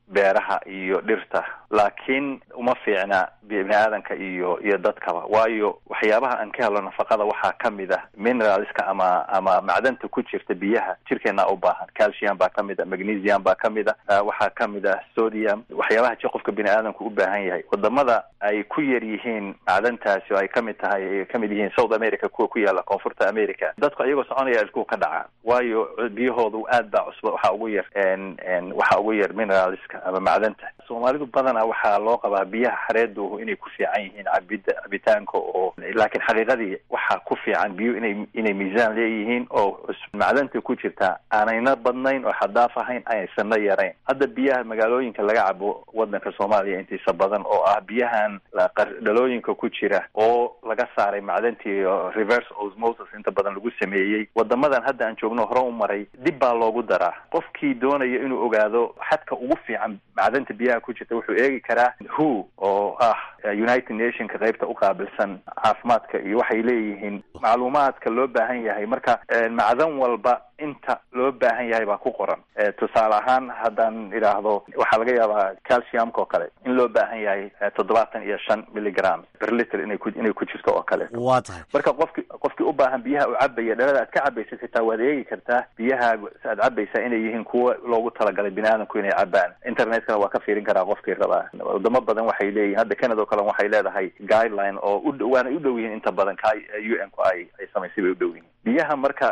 beeraha iyo dhirta laakiin uma fiicna bini aadanka iyo iyo dadkaba waayo waxyaabaha aan ka helo nafaqada waxaa kamid ah mineralska ama ama macdanta ku jirta biyaha jirkeena u baahan calcium baa kamid a magnesium baa kamid a waxaa kamid ah sodium waxyaabaha ji qofka bini aadanku u baahan yahay wadamada ay ku yar yihiin macdantaasi oo ay kamid tahay ay kamid yihiin south america kuwa ku yaala koonfurta america dadku iyagoo soconaya ilkuhu ka dhaca waayo biyahoodu aad baa cusba waxaa ugu yar waxaa ugu yar mineralska ama macdanta soomaalidu badanaa waxaa loo qabaa biyaha xareedu inay ku fiican yihiin cabida cabitaanka oo laakiin xaqiiqadii waxaa ku fiican biyo inay inay miisaan leeyihiin oo macdanta ku jirta aanayna badnayn oo xadaaf ahayn aysanna yarayn hadda biyaha magaalooyinka laga cabo wadanka soomaaliya intiisa badan oo ah biyahan dhalooyinka ku jira oo laga saaray macdantii reverse osmosis inta badan lagu sameeyey wadamadan hadda aan joogno hore u maray dib baa loogu daraa qofkii doonaya inuu ogaado xadka ugu fiican macdanta biyaha ku jirta wuxuu eegi karaa who oo ah united nationka qaybta u qaabilsan caafimaadka iyo waxay leeyihiin macluumaadka loo baahan yahay marka macdan walba inta loo baahan yahay baa ku qoran tusaale ahaan haddaan idhaahdo waxaa laga yaabaa calciumka oo kale in loo baahan yahay toddobaatan iyo shan milligram per liter inay ku inay ku jirto oo kale waa tahay marka qofki qofkii u baahan biyaha u cabaya dhalada aad ka cabaysa xitaa waad eegi kartaa biyaha aad cabaysaa inay yihiin kuwa loogu talagalay bini aadamku inay cabaan internetkana waa ka fiirin karaa qofkii rabaa wadamo badan waxay leeyihin hadda canada oo kale waxay leedahay guideline oo u waana u dhow yihiin inta badan ka u n ku ay ay samaysay bay u dhow yihiin biyaha marka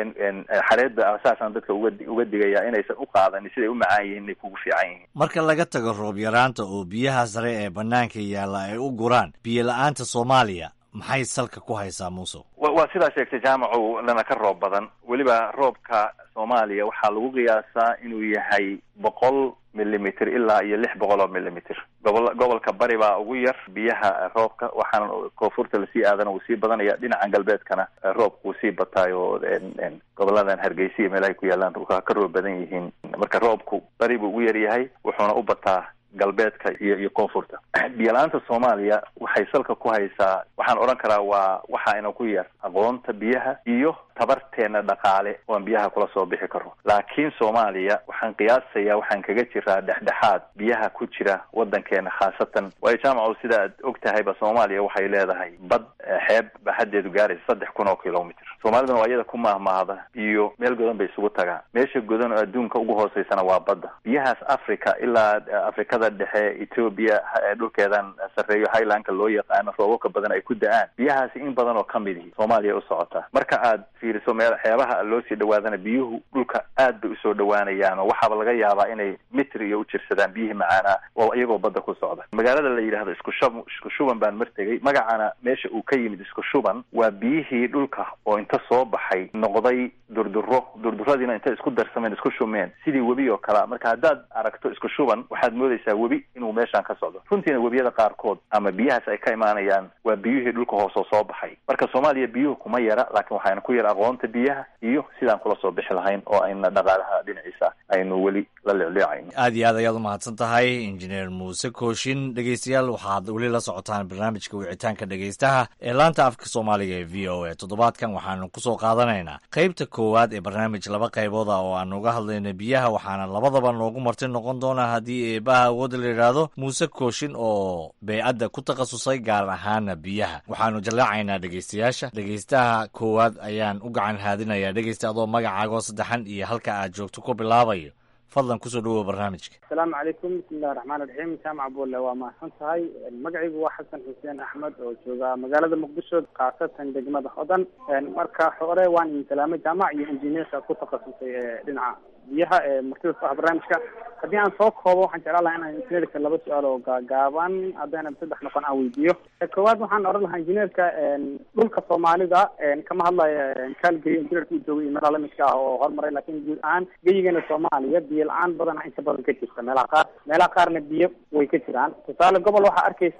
xareedda saasaan dadka uga uga digaya inaysan u qaadanin siday u macaan yihiin inay kugu fiican yihiin marka laga tago roob yaraanta oo biyaha sare ee bannaanka yaalla ay u guraan biyo la-aanta soomaaliya maxay salka ku haysaa muuse waa sidaa sheegtay jaamacu lana ka roob badan weliba roobka soomaaliya waxaa lagu qiyaasaa inuu yahay boqol millimeter ilaa iyo lix boqol oo millimeter gobol gobolka bari baa ugu yar biyaha roobka waxaana koonfurta lasii aadana wuu sii badanaya dhinacan galbeedkana roobka wuu sii bataayo goboladan hargeysa iyo meelahay ku yaalaan waa ka roob badan yihiin marka roobku bari buu ugu yar yahay wuxuuna u bataa galbeedka iyo iyo koonfurta biyo-la-aanta soomaaliya waxay salka ku haysaa waxaan odhan karaa waa waxaayna ku yar aqoonta biyaha iyo tabarteena dhaqaale oan biyaha kula soo bixi karo laakiin soomaaliya waxaan qiyaasayaa waxaan kaga jiraa dhexdhexaad biyaha ku jira wadankeena khaasatan waayo jaamaco sida aad og tahayba soomaaliya waxay leedahay bad xeeb ba haddeedu gaaraysa saddex kun oo kilomitr soomaaliduna waa iyada ku mahmaahda iyo meel godan bay isugu tagaan meesha godan oo adduunka ugu hooseysana waa badda biyahaas africa ilaa afrikada dhexe ethoobia dhulkeedan sarreeyo highlandka loo yaqaano roobabka badan ay ku da-aan biyahaasi in badan oo kamid ihi soomaaliya u socotaa marka aad fiiriso meel xeebaha loo sii dhawaadana biyuhu dhulka aad bay usoo dhawaanayaan oo waxaaba laga yaabaa inay mitr iyo u jirsadaan biyihii macaanaa oo iyagoo badda ku socda magaalada la yidhahdo isku shub isku shuban baan martegay magacana meesha uu ka yimid isku shuban waa biyihii dhulka oo inta soo baxay noqday durduro durduradiina intay isku darsameen isku shumeen sidii webi oo kalea marka haddaad aragto isku shuban waxaad moodaysaa webi inuu meeshaan ka socdo runtiina webiyada qaarkood ama biyahaas ay ka imaanayaan waa biyihii dhulka hoosoo soo baxay marka soomaaliya biyuhu kuma yara laakiin waxaana ku yara aqoonta biyaha iyo sidaan kula soo bixi lahayn oo ayna dhaqaalaha dhinaciisa aynu weli la leecleecayn aad iyo aad ayaad umahadsan tahay injineer muuse kooshin dhegeystayaal waxaad weli la socotaan barnaamijka wicitaanka dhegeystaha ee laanta afka soomaaliga ee v o a toddobaadkan waxaanu kusoo qaadanaynaa qaybta koowaad ee barnaamij laba qaybood ah oo aanu uga hadlayna biyaha waxaana labadaba noogu marti noqon doonaa haddii eebaha awoodda la yidhaahdo muuse kooshin oo beycadda ku takhasusay gaar ahaana biyaha waxaanu jallaacaynaa dhegeystayaasha dhegeystaha koowaad ayaan u gacan haadinayaa dhegeysta adoo magacaagoo saddexan iyo halka aad joogto ku bilaabayo fadlan kusoo dhawow barnaamijka asalaamu calaykum bismillahi raxmaan iraxiim jaamac bulle waa mahadsan tahay magacaygu waa xasan xuseen axmed oo jooga magaalada muqdisho khaasatan degmada hodan marka hore waan idin salaamay jaamac iyo injineerka ku takhasusay ee dhinaca biyaha ee martida ku ah barnaamijka haddii aan soo koobo waxaan jeclaan lahaa inaan injineerka laba su-aal oo gaagaaban haddayna saddex noqon aan weydiiyo koowaad waxaan oran lahaa injineerka dhulka soomaalida kama hadlayo kaalgary injineerka uu joogay iyo meelaha lamidka ah oo horumaray laakiin guud ahaan geyigeena soomaaliya biyo la-aan badan inta badan ka jirta meelaha qaar meelaha qaarna biyo way ka jiraan tusaale gobol waxaa arkaysaa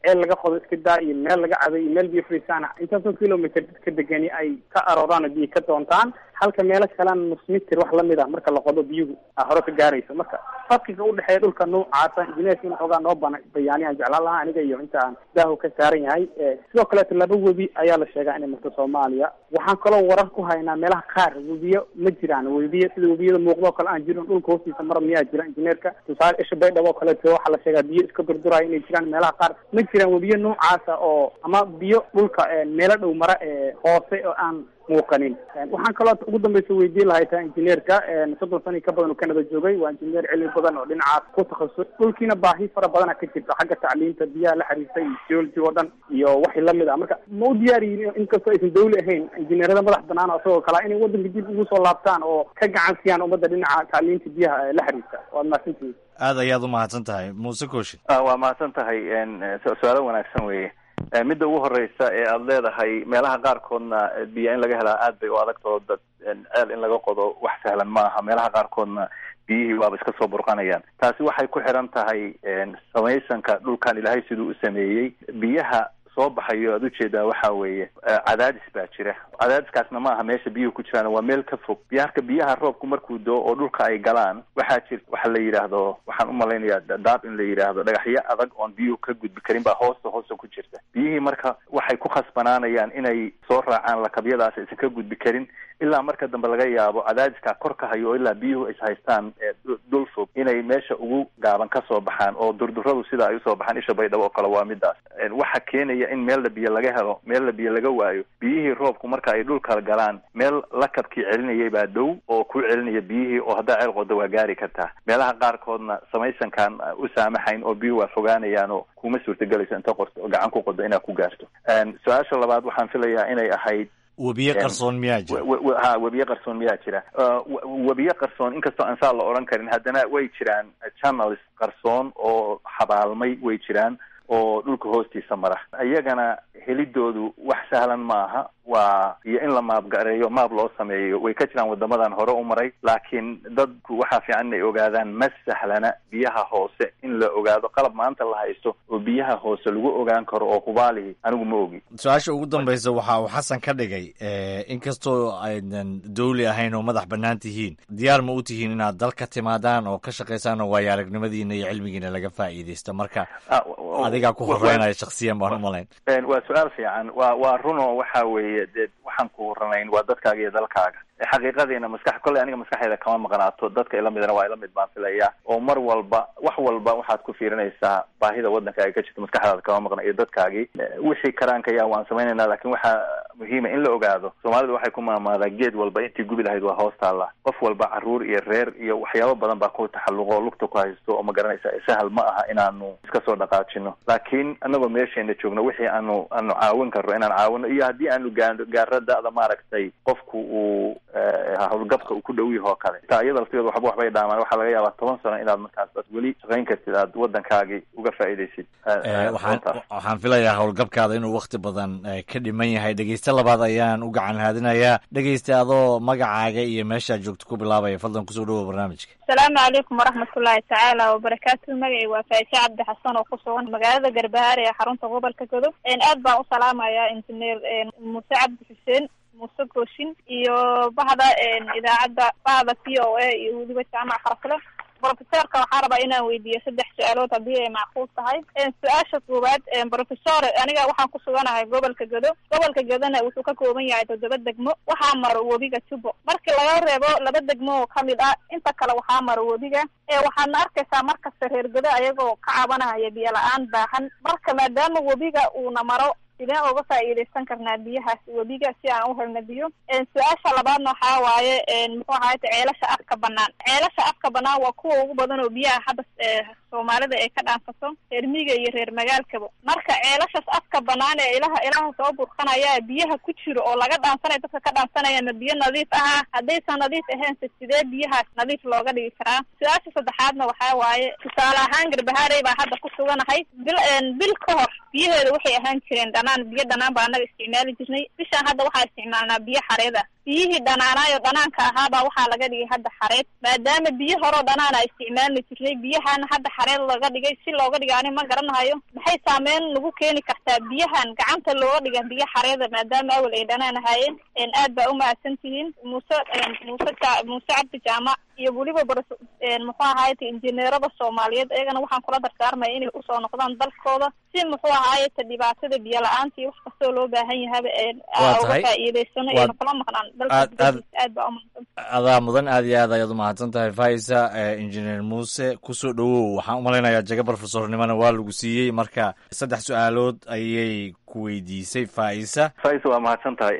ceel laga qodo iska daa iyo meel laga caday iyo meel biyo fariisaan intaasoo kilomitr dadka degani ay ka arooraan oo biyo ka doontaan halka meelo kalena nus mitir wax lamid ah marka la qodo biyuhu a hore ka gaarayso marka farqiga udhexeeya dhulka noocaasa injineerka in xoogaa noo bana bayaaniyaan jeclaan lahaa aniga iyo inta aan daahu ka saaran yahay sidoo kaleeto laba webi ayaa la sheegaa inay marto soomaaliya waxaan kaloo warar ku haynaa meelaha qaar webiyo ma jiraan webiyo sida webiyada muuqdo oo kale aan jirin dhulka hoostiisa mara miyaa jira injineerka tusaale isha baydhabo oo kaleeto waxaa la sheegaa biyo iska durduraya inay jiraan meelaha qaar ma jiraan webiyo noocaasa oo ama biyo dhulka meelo dhow mara ee hoose oo aan muuqanin waxaan kaloo ugu dambeysa weydiin lahay taa injineerka soddon sani ka badan oo canada joogay waa injineer cilmi badan oo dhinacaas ku takhasus dhulkiina baahi fara badana ka jirta xagga tacliinta biyaha la xiriirta iyo geology oo dhan iyo wixii lamid ah marka ma u diyaar yihiin inkastoo aysan dawli ahayn injineerada madax banaan oo isagoo kale inay waddanka dib ugu soo laabtaan oo ka gacan siiyaan ummadda dhinaca tacliinta biyaha la xiriirta waad mahadsantihiin aad ayaad u mahadsan tahay muuse kooshin waa mahadsan tahay su-aalo wanaagsan weeye midda ugu horeysa ee aada leedahay meelaha qaarkoodna biyo in laga helaa aad bay u adagtao dad ceel in laga qodo wax sahlan ma aha meelaha qaarkoodna biyihii waaba iska soo burqanayaan taasi waxay ku xiran tahay samaysanka dhulkan ilaahay siduu u sameeyey biyaha soo baxayo aad ujeedaa waxa weeye cadaadis baa jira cadaadiskaasna ma aha meesha biyuhu ku jiraan waa meel ka fog biyaarka biyaha roobku markuu doo oo dhulka ay galaan waxaa jir waxa la yidhaahdo waxaan umalaynayaa daab in la yidhaahdo dhagaxyo adag oon biyuhu ka gudbi karin baa hoosta hoosta ku jirta biyihii marka waxay ku khasbanaanayaan inay soo raacaan lakabyadaas aysan ka gudbi karin ilaa marka dambe laga yaabo cadaadiskaa kor ka hayo oo ilaa biyuhu is haystaan dhul fog inay meesha ugu gaaban ka soo baxaan oo durduradu sida ay usoo baxaan isha baydhabo oo kale waa midaas waxa keenaya in meella biyo laga helo meella biyo laga waayo biyihii roobku marka ay dhulka galaan meel lakabkii celinayay baa dhow oo ku celinaya biyihii oo haddaa ceel qodo waa gaari kartaa meelaha qaarkoodna samaysankaan u saamaxayn oo biyuhu waa fogaanayaan oo kuma suurtagelayso inta qorto gacan ku qodo inaad ku gaarto su-aasha labaad waxaan filayaa inay ahayd webiye qarsoon miyaa jira ha webiye qarsoon miyaa jira webiye qarsoon inkastoo aan saa la odhan karin haddana way jiraan channels qarsoon oo xabaalmay way jiraan oo dhulka hoostiisa mara iyagana helidoodu wax sahlan maaha waa iyo in la maabgareeyo maab loo sameeyo way ka jiraan wadamadan hore u maray laakiin dadku waxaa fiican inay ogaadaan ma sahlana biyaha hoose in la ogaado qalab maanta la haysto oo biyaha hoose lagu ogaan karo oo hubaalihi anigu ma ogi su-aasha ugu dambaysa waxa uu xasan ka dhigay inkastoo aydan dawli ahayn oo madax bannaan tihiin diyaar ma u tihiin inaad dal ka timaadaan oo ka shaqaysaan oo waayo aragnimadiina iyo cilmigiina laga faa'iidaysto marka adigaa ku horeynaya shaksiyan baan umalayn waa su-aal fiican waa waa runo waxa weeye dee waxaan ku horanayn waa dadkaaga iyo dalkaaga xaqiiqadiina maskax kolley aniga maskaxeeda kama maqnaato dadka ila midana waa ila mid baan filaya oo mar walba wax walba waxaad ku fiirinaysaa baahida waddankaaga ka jirto maskaxdaada kama maqna iyo dadkaagii wixii karaankaya waan samaynayna lakin waxaa muhiima in la ogaado soomaalidu waxay ku maamaadaa geed walba intii gubi lahayd waa hoos taalla qof walba caruur iyo reer iyo waxyaabo badan baa ku taxalluqo oo lugta ku haysto oo ma garanaysa sahal ma aha inaanu iska soo dhaqaajino laakiin anagoo meesheena joogno wixii aanu aanu caawin karno inaan caawino iyo haddii aanu gaano gaaro da-da maaragtay qofku uu howlgabka uu ku dhow yaho kale taa iyada laftigeeda waxba waxbay dhaamaan waxaa laga yaabaa toban sano inaad markaas ad weli shaqayn kartid aad waddankaagii uga faa'iidaysid waxaan filayaa howlgabkaada inuu wakti badan ka dhiman yahay dhegeyste labaad ayaan u gacan haadinayaa dhegeyste adoo magacaaga iyo meeshaad joogto ku bilaabaya fadlan kusoo dhawoa barnaamijka asalaamu calaykum waraxmatullaahi tacaala wabarakaatu magacay waa faaishe cabdi xasan oo ku sugan magaalada garbahaare ee xarunta gobolka godob aad baan u salaamayaa injineer muuse cabdi xuseen muuse gooshin iyo bahda idaacadda bahda v o a iyo weliba jaamac xarfle brofesorka waxaa rabaa inaan weydiiyo saddex su-aalood haddii ay macquul tahay su-aasha koowaad brofesor aniga waxaan ku suganahay gobolka gedo gobolka gedona wuxuu ka kooban yahay toddoba degmo waxaa maro webiga tubo markii laga reebo laba degmo oo kamid ah inta kale waxaa maro webiga waxaadna arkaysaa markasta reer gedo ayagoo ka cabanahaya biyo la-aan baahan marka maadaama webiga uuna maro sideen uga faa'iidaysan karnaa biyahaas webiga si aan u helna biyo su-aasha labaadna waxaa waaye muxuu ahayta ceelasha afka banaan ceelasha afka banaan waa kuwa ugu badan oo biyaha hadda soomaalida ay ka dhaansato reer miiga iyo reer magaalkaba marka ceelashas afka banaan ee ilaha ilaha soo burqanaya biyaha ku jiro oo laga dhaansanayo dadka ka dhaansanaya ma biyo nadiif aha haddaysan nadiif ahaynse sidee biyahaas nadiif looga dhigi karaa su-aasha saddexaadna waxaa waaye tusaale ahaan garbahaarey baa hadda ku suganahay bil bil ka hor biyaheeda waxay ahaan jireen dhanaan biyo dhanaan baa anaga isticmaali jirnay bishaan hadda waxaa isticmaalnaa biyo xareed ah biyihii dhanaanaayo dhanaanka ahaabaa waxaa laga dhigay hadda xareed maadaama biyo horeo dhanaan a isticmaalna jirnay biyahana hadda xareed laga dhigay si looga dhiga ani ma garanahayo maxay saameyn nagu keeni kartaa biyahan gacanta looga dhiga biyo xareeda maadaama awel ay dhanaan ahaayeen aad baa umahadsan tihiin muuse muuse muuse cabdi jaamac iyo weliba bar muxuu ahaayete injineerada soomaaliyeed iyagana waxaan kula dardaarmaya inay usoo noqdaan dalkooda si muxuu ahaayete dhibaatada biyo la-aanta iyo wax kastoo loo baahan yahaba uga faa'iidaysano iyona kula maqnaan dalka aad baa umahadsan adaa mudan aad iyo aad ayaad umahadsan tahay faisa injineer muuse kusoo dhowow waxaan umalaynayaa jaga profesornimona waa lagu siiyey marka saddex su-aalood ayay ku weydiisay faisa faisa waa mahadsan tahay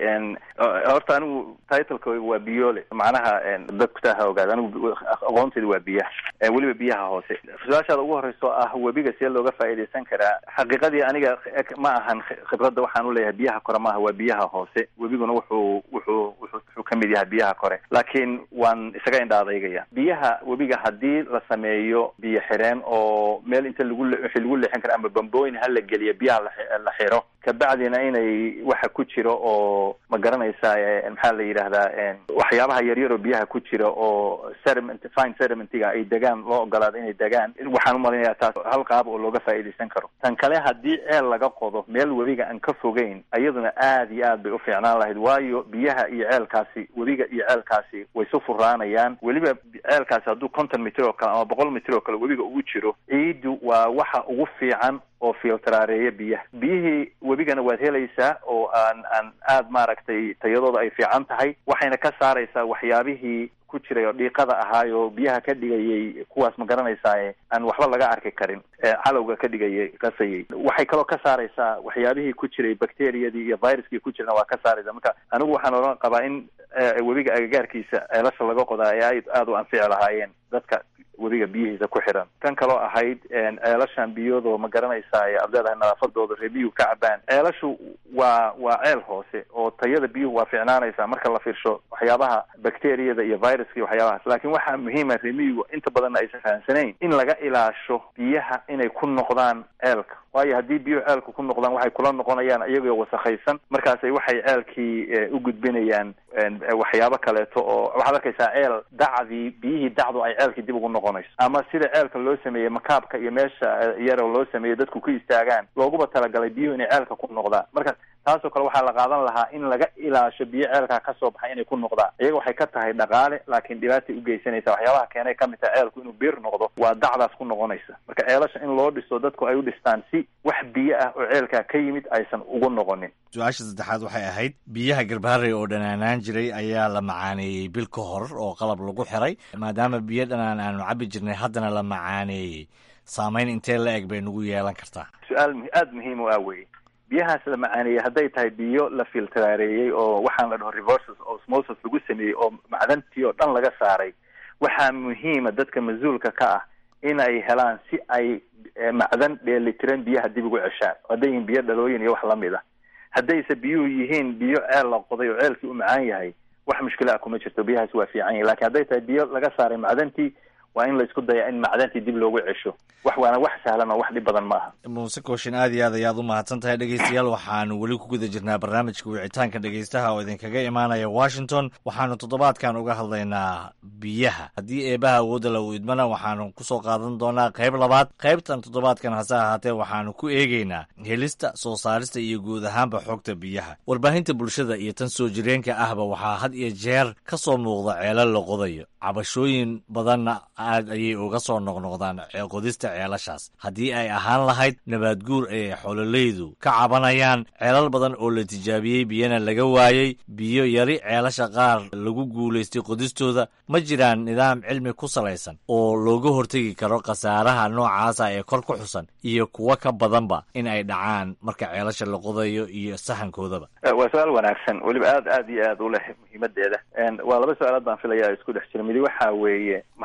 horta anigu titleka waa biyole macnaha dadku taa ha ogaada anigu aqoonteeda waa biyaha weliba biyaha hoose su-aashaada ugu horeyso ah webiga see looga faa'iidaysan karaa xaqiiqadii aniga ma ahan khibradda waxaan uleeyahay biyaha kore maaha waa biyaha hoose webiguna wuxuu wuxuu wuxuu kamid yahay biyaha kore laakiin waan isaga indha adeygaya biyaha webiga haddii la sameeyo biyo xireen oo meel inta lagu wixii lagu leexin kara ama bambooyin ha la geliyo biyaha la xiro kabacdina inay waxa ku jiro oo ma garanaysaa maxaa la yidhaahdaa waxyaabaha yaryar oo biyaha ku jira oo sediment fine sedimentiga ay degaan loo ogolaado inay degaan waxaan umalaynayaa taas hal qaab oo looga faa'iidaysan karo tan kale haddii ceel laga qodo meel webiga aan ka fogeyn iyaduna aad iyo aad bay u fiicnaan lahayd waayo biyaha iyo ceelkaasi webiga iyo ceelkaasi way su furaanayaan weliba ceelkaasi hadduu konton mitir oo kale ama boqol mitir oo kale webiga ugu jiro ciiddu waa waxa ugu fiican oo filtraareeya biyaha biyihii webigana waad helaysaa oo aan aan aad maaragtay tayadooda ay fiican tahay waxayna ka saaraysaa waxyaabihii ku jiray oo dhiiqada ahaayo biyaha ka dhigayay kuwaas ma garanaysaa aan waxba laga arki karin calowga ka dhigayay qasayay waxay kaloo ka saaraysaa waxyaabihii ku jiray bacteriyadii iyo viruskii ku jirna waa ka saaraysa marka anigu waxaan oran qabaa in webiga agagaarkiisa ceelasha laga qodaa ee ay aada u anfici lahaayeen dadka webiga biyihiisa ku xiran kan kaloo ahayd ceelashan biyadoo ma garanaysaa aad leedahay nadaafadooda ree biyuhu ka cabaan ceelashu waa waa ceel hoose oo tayada biyuhu waa ficnaanaysaa marka la fiirsho waxyaabaha bacteriyada iyo viruska iyo waxyaabahaas laakiin waxaa muhiima reemiyigu inta badanna aysan fahamsanayn in laga ilaasho biyaha inay ku noqdaan ceelka waayo haddii biyuhu ceelka ku noqdaan waxay kula noqonayaan iyagoo wasakhaysan markaasay waxay ceelkii u gudbinayaan waxyaabo kaleeto oo waxaad arkaysaa ceel dacdii biyihii dacdu ay ceelkii dib ugu noqonayso ama sida ceelka loo sameeyey makaabka iyo meesha yaroo loo sameeyey dadku ku istaagaan looguba talagalay biyuhu inay ceelka ku noqdaan marka taasoo kale waxaa la qaadan lahaa in laga ilaasho biyo ceelkaa kasoo baxay inay ku noqdaan iyaga waxay ka tahay dhaqaale laakiin dhibaatay ugeysanaysa waxyaabaha keenay kamid tahay ceelku inuu biir noqdo waa dacdaas ku noqonaysa marka ceelasha in loo dhiso dadku ay u dhistaan si wax biyo ah oo ceelkaa ka yimid aysan ugu noqonin su-aasha saddexaad waxay ahayd biyaha garbaharey oo dhanaanaan jiray ayaa la macaaneeyey bil ka hor oo qalab lagu xiray maadaama biyo dhanaan aanu cabi jirnay haddana la macaaneeyey saameyn intee la eg bay nagu yeelan kartaa su-aal aada muhiim u ah weye biyahaas la macaaneeyey hadday tahay biyo la filtraareeyey oo waxaan la dhaho reverses osmosis lagu sameeyey oo macdantii oo dhan laga saaray waxaa muhiima dadka mas-uulka ka ah in ay helaan si ay macdan dheelitiran biyaha dib ugu ceshaan hadday yihiin biyo dhalooyin iyo wax lamid ah haddayse biyuhu yihiin biyo ceel la qoday oo ceelkii u macaan yahay wax mushkila ah kuma jirto biyahaas waa fiican yahi lakin hadday tahay biyo laga saaray macdantii waa in laisku daya in macdantii dib loogu cesho wax waana wax sahlan oo wax dhib badan maaha muuse kooshin aad iyo aad ayaad u mahadsan tahay dhegeystayaal waxaanu weli ku guda jirnaa barnaamijka wicitaanka dhegeystaha oo idinkaga imaanaya washington waxaanu toddobaadkan uga hadlaynaa biyaha haddii eebaha awoodda la u idmana waxaanu kusoo qaadan doonaa qayb labaad qaybtan toddobaadkan hase ahaatee waxaanu ku eegeynaa helista soo saarista iyo guud ahaanba xogta biyaha warbaahinta bulshada iyo tan soo jireenka ahba waxaa had iyo jeer ka soo muuqda ceelal la qodayo cabashooyin badanna aad ayay uga soo noqnoqdaan qodista ceelashaas haddii ay ahaan lahayd nabaad guur ay xoololaydu ka cabanayaan ceelal badan oo la tijaabiyey biyana laga waayey biyo yari ceelasha qaar lagu guulaystay qodistooda ma jiraan nidaam cilmi ku salaysan oo looga hortegi karo khasaaraha noocaasa ee kor ku xusan iyo kuwo ka badanba in ay dhacaan marka ceelasha la qodayo iyo sahankoodaba waa su-aal wanaagsan weliba aad aad iyo aad u leh muhiimadeeda waa laba su-aalood baan filaya isku dhex jira midi waxa weeye maxay tahay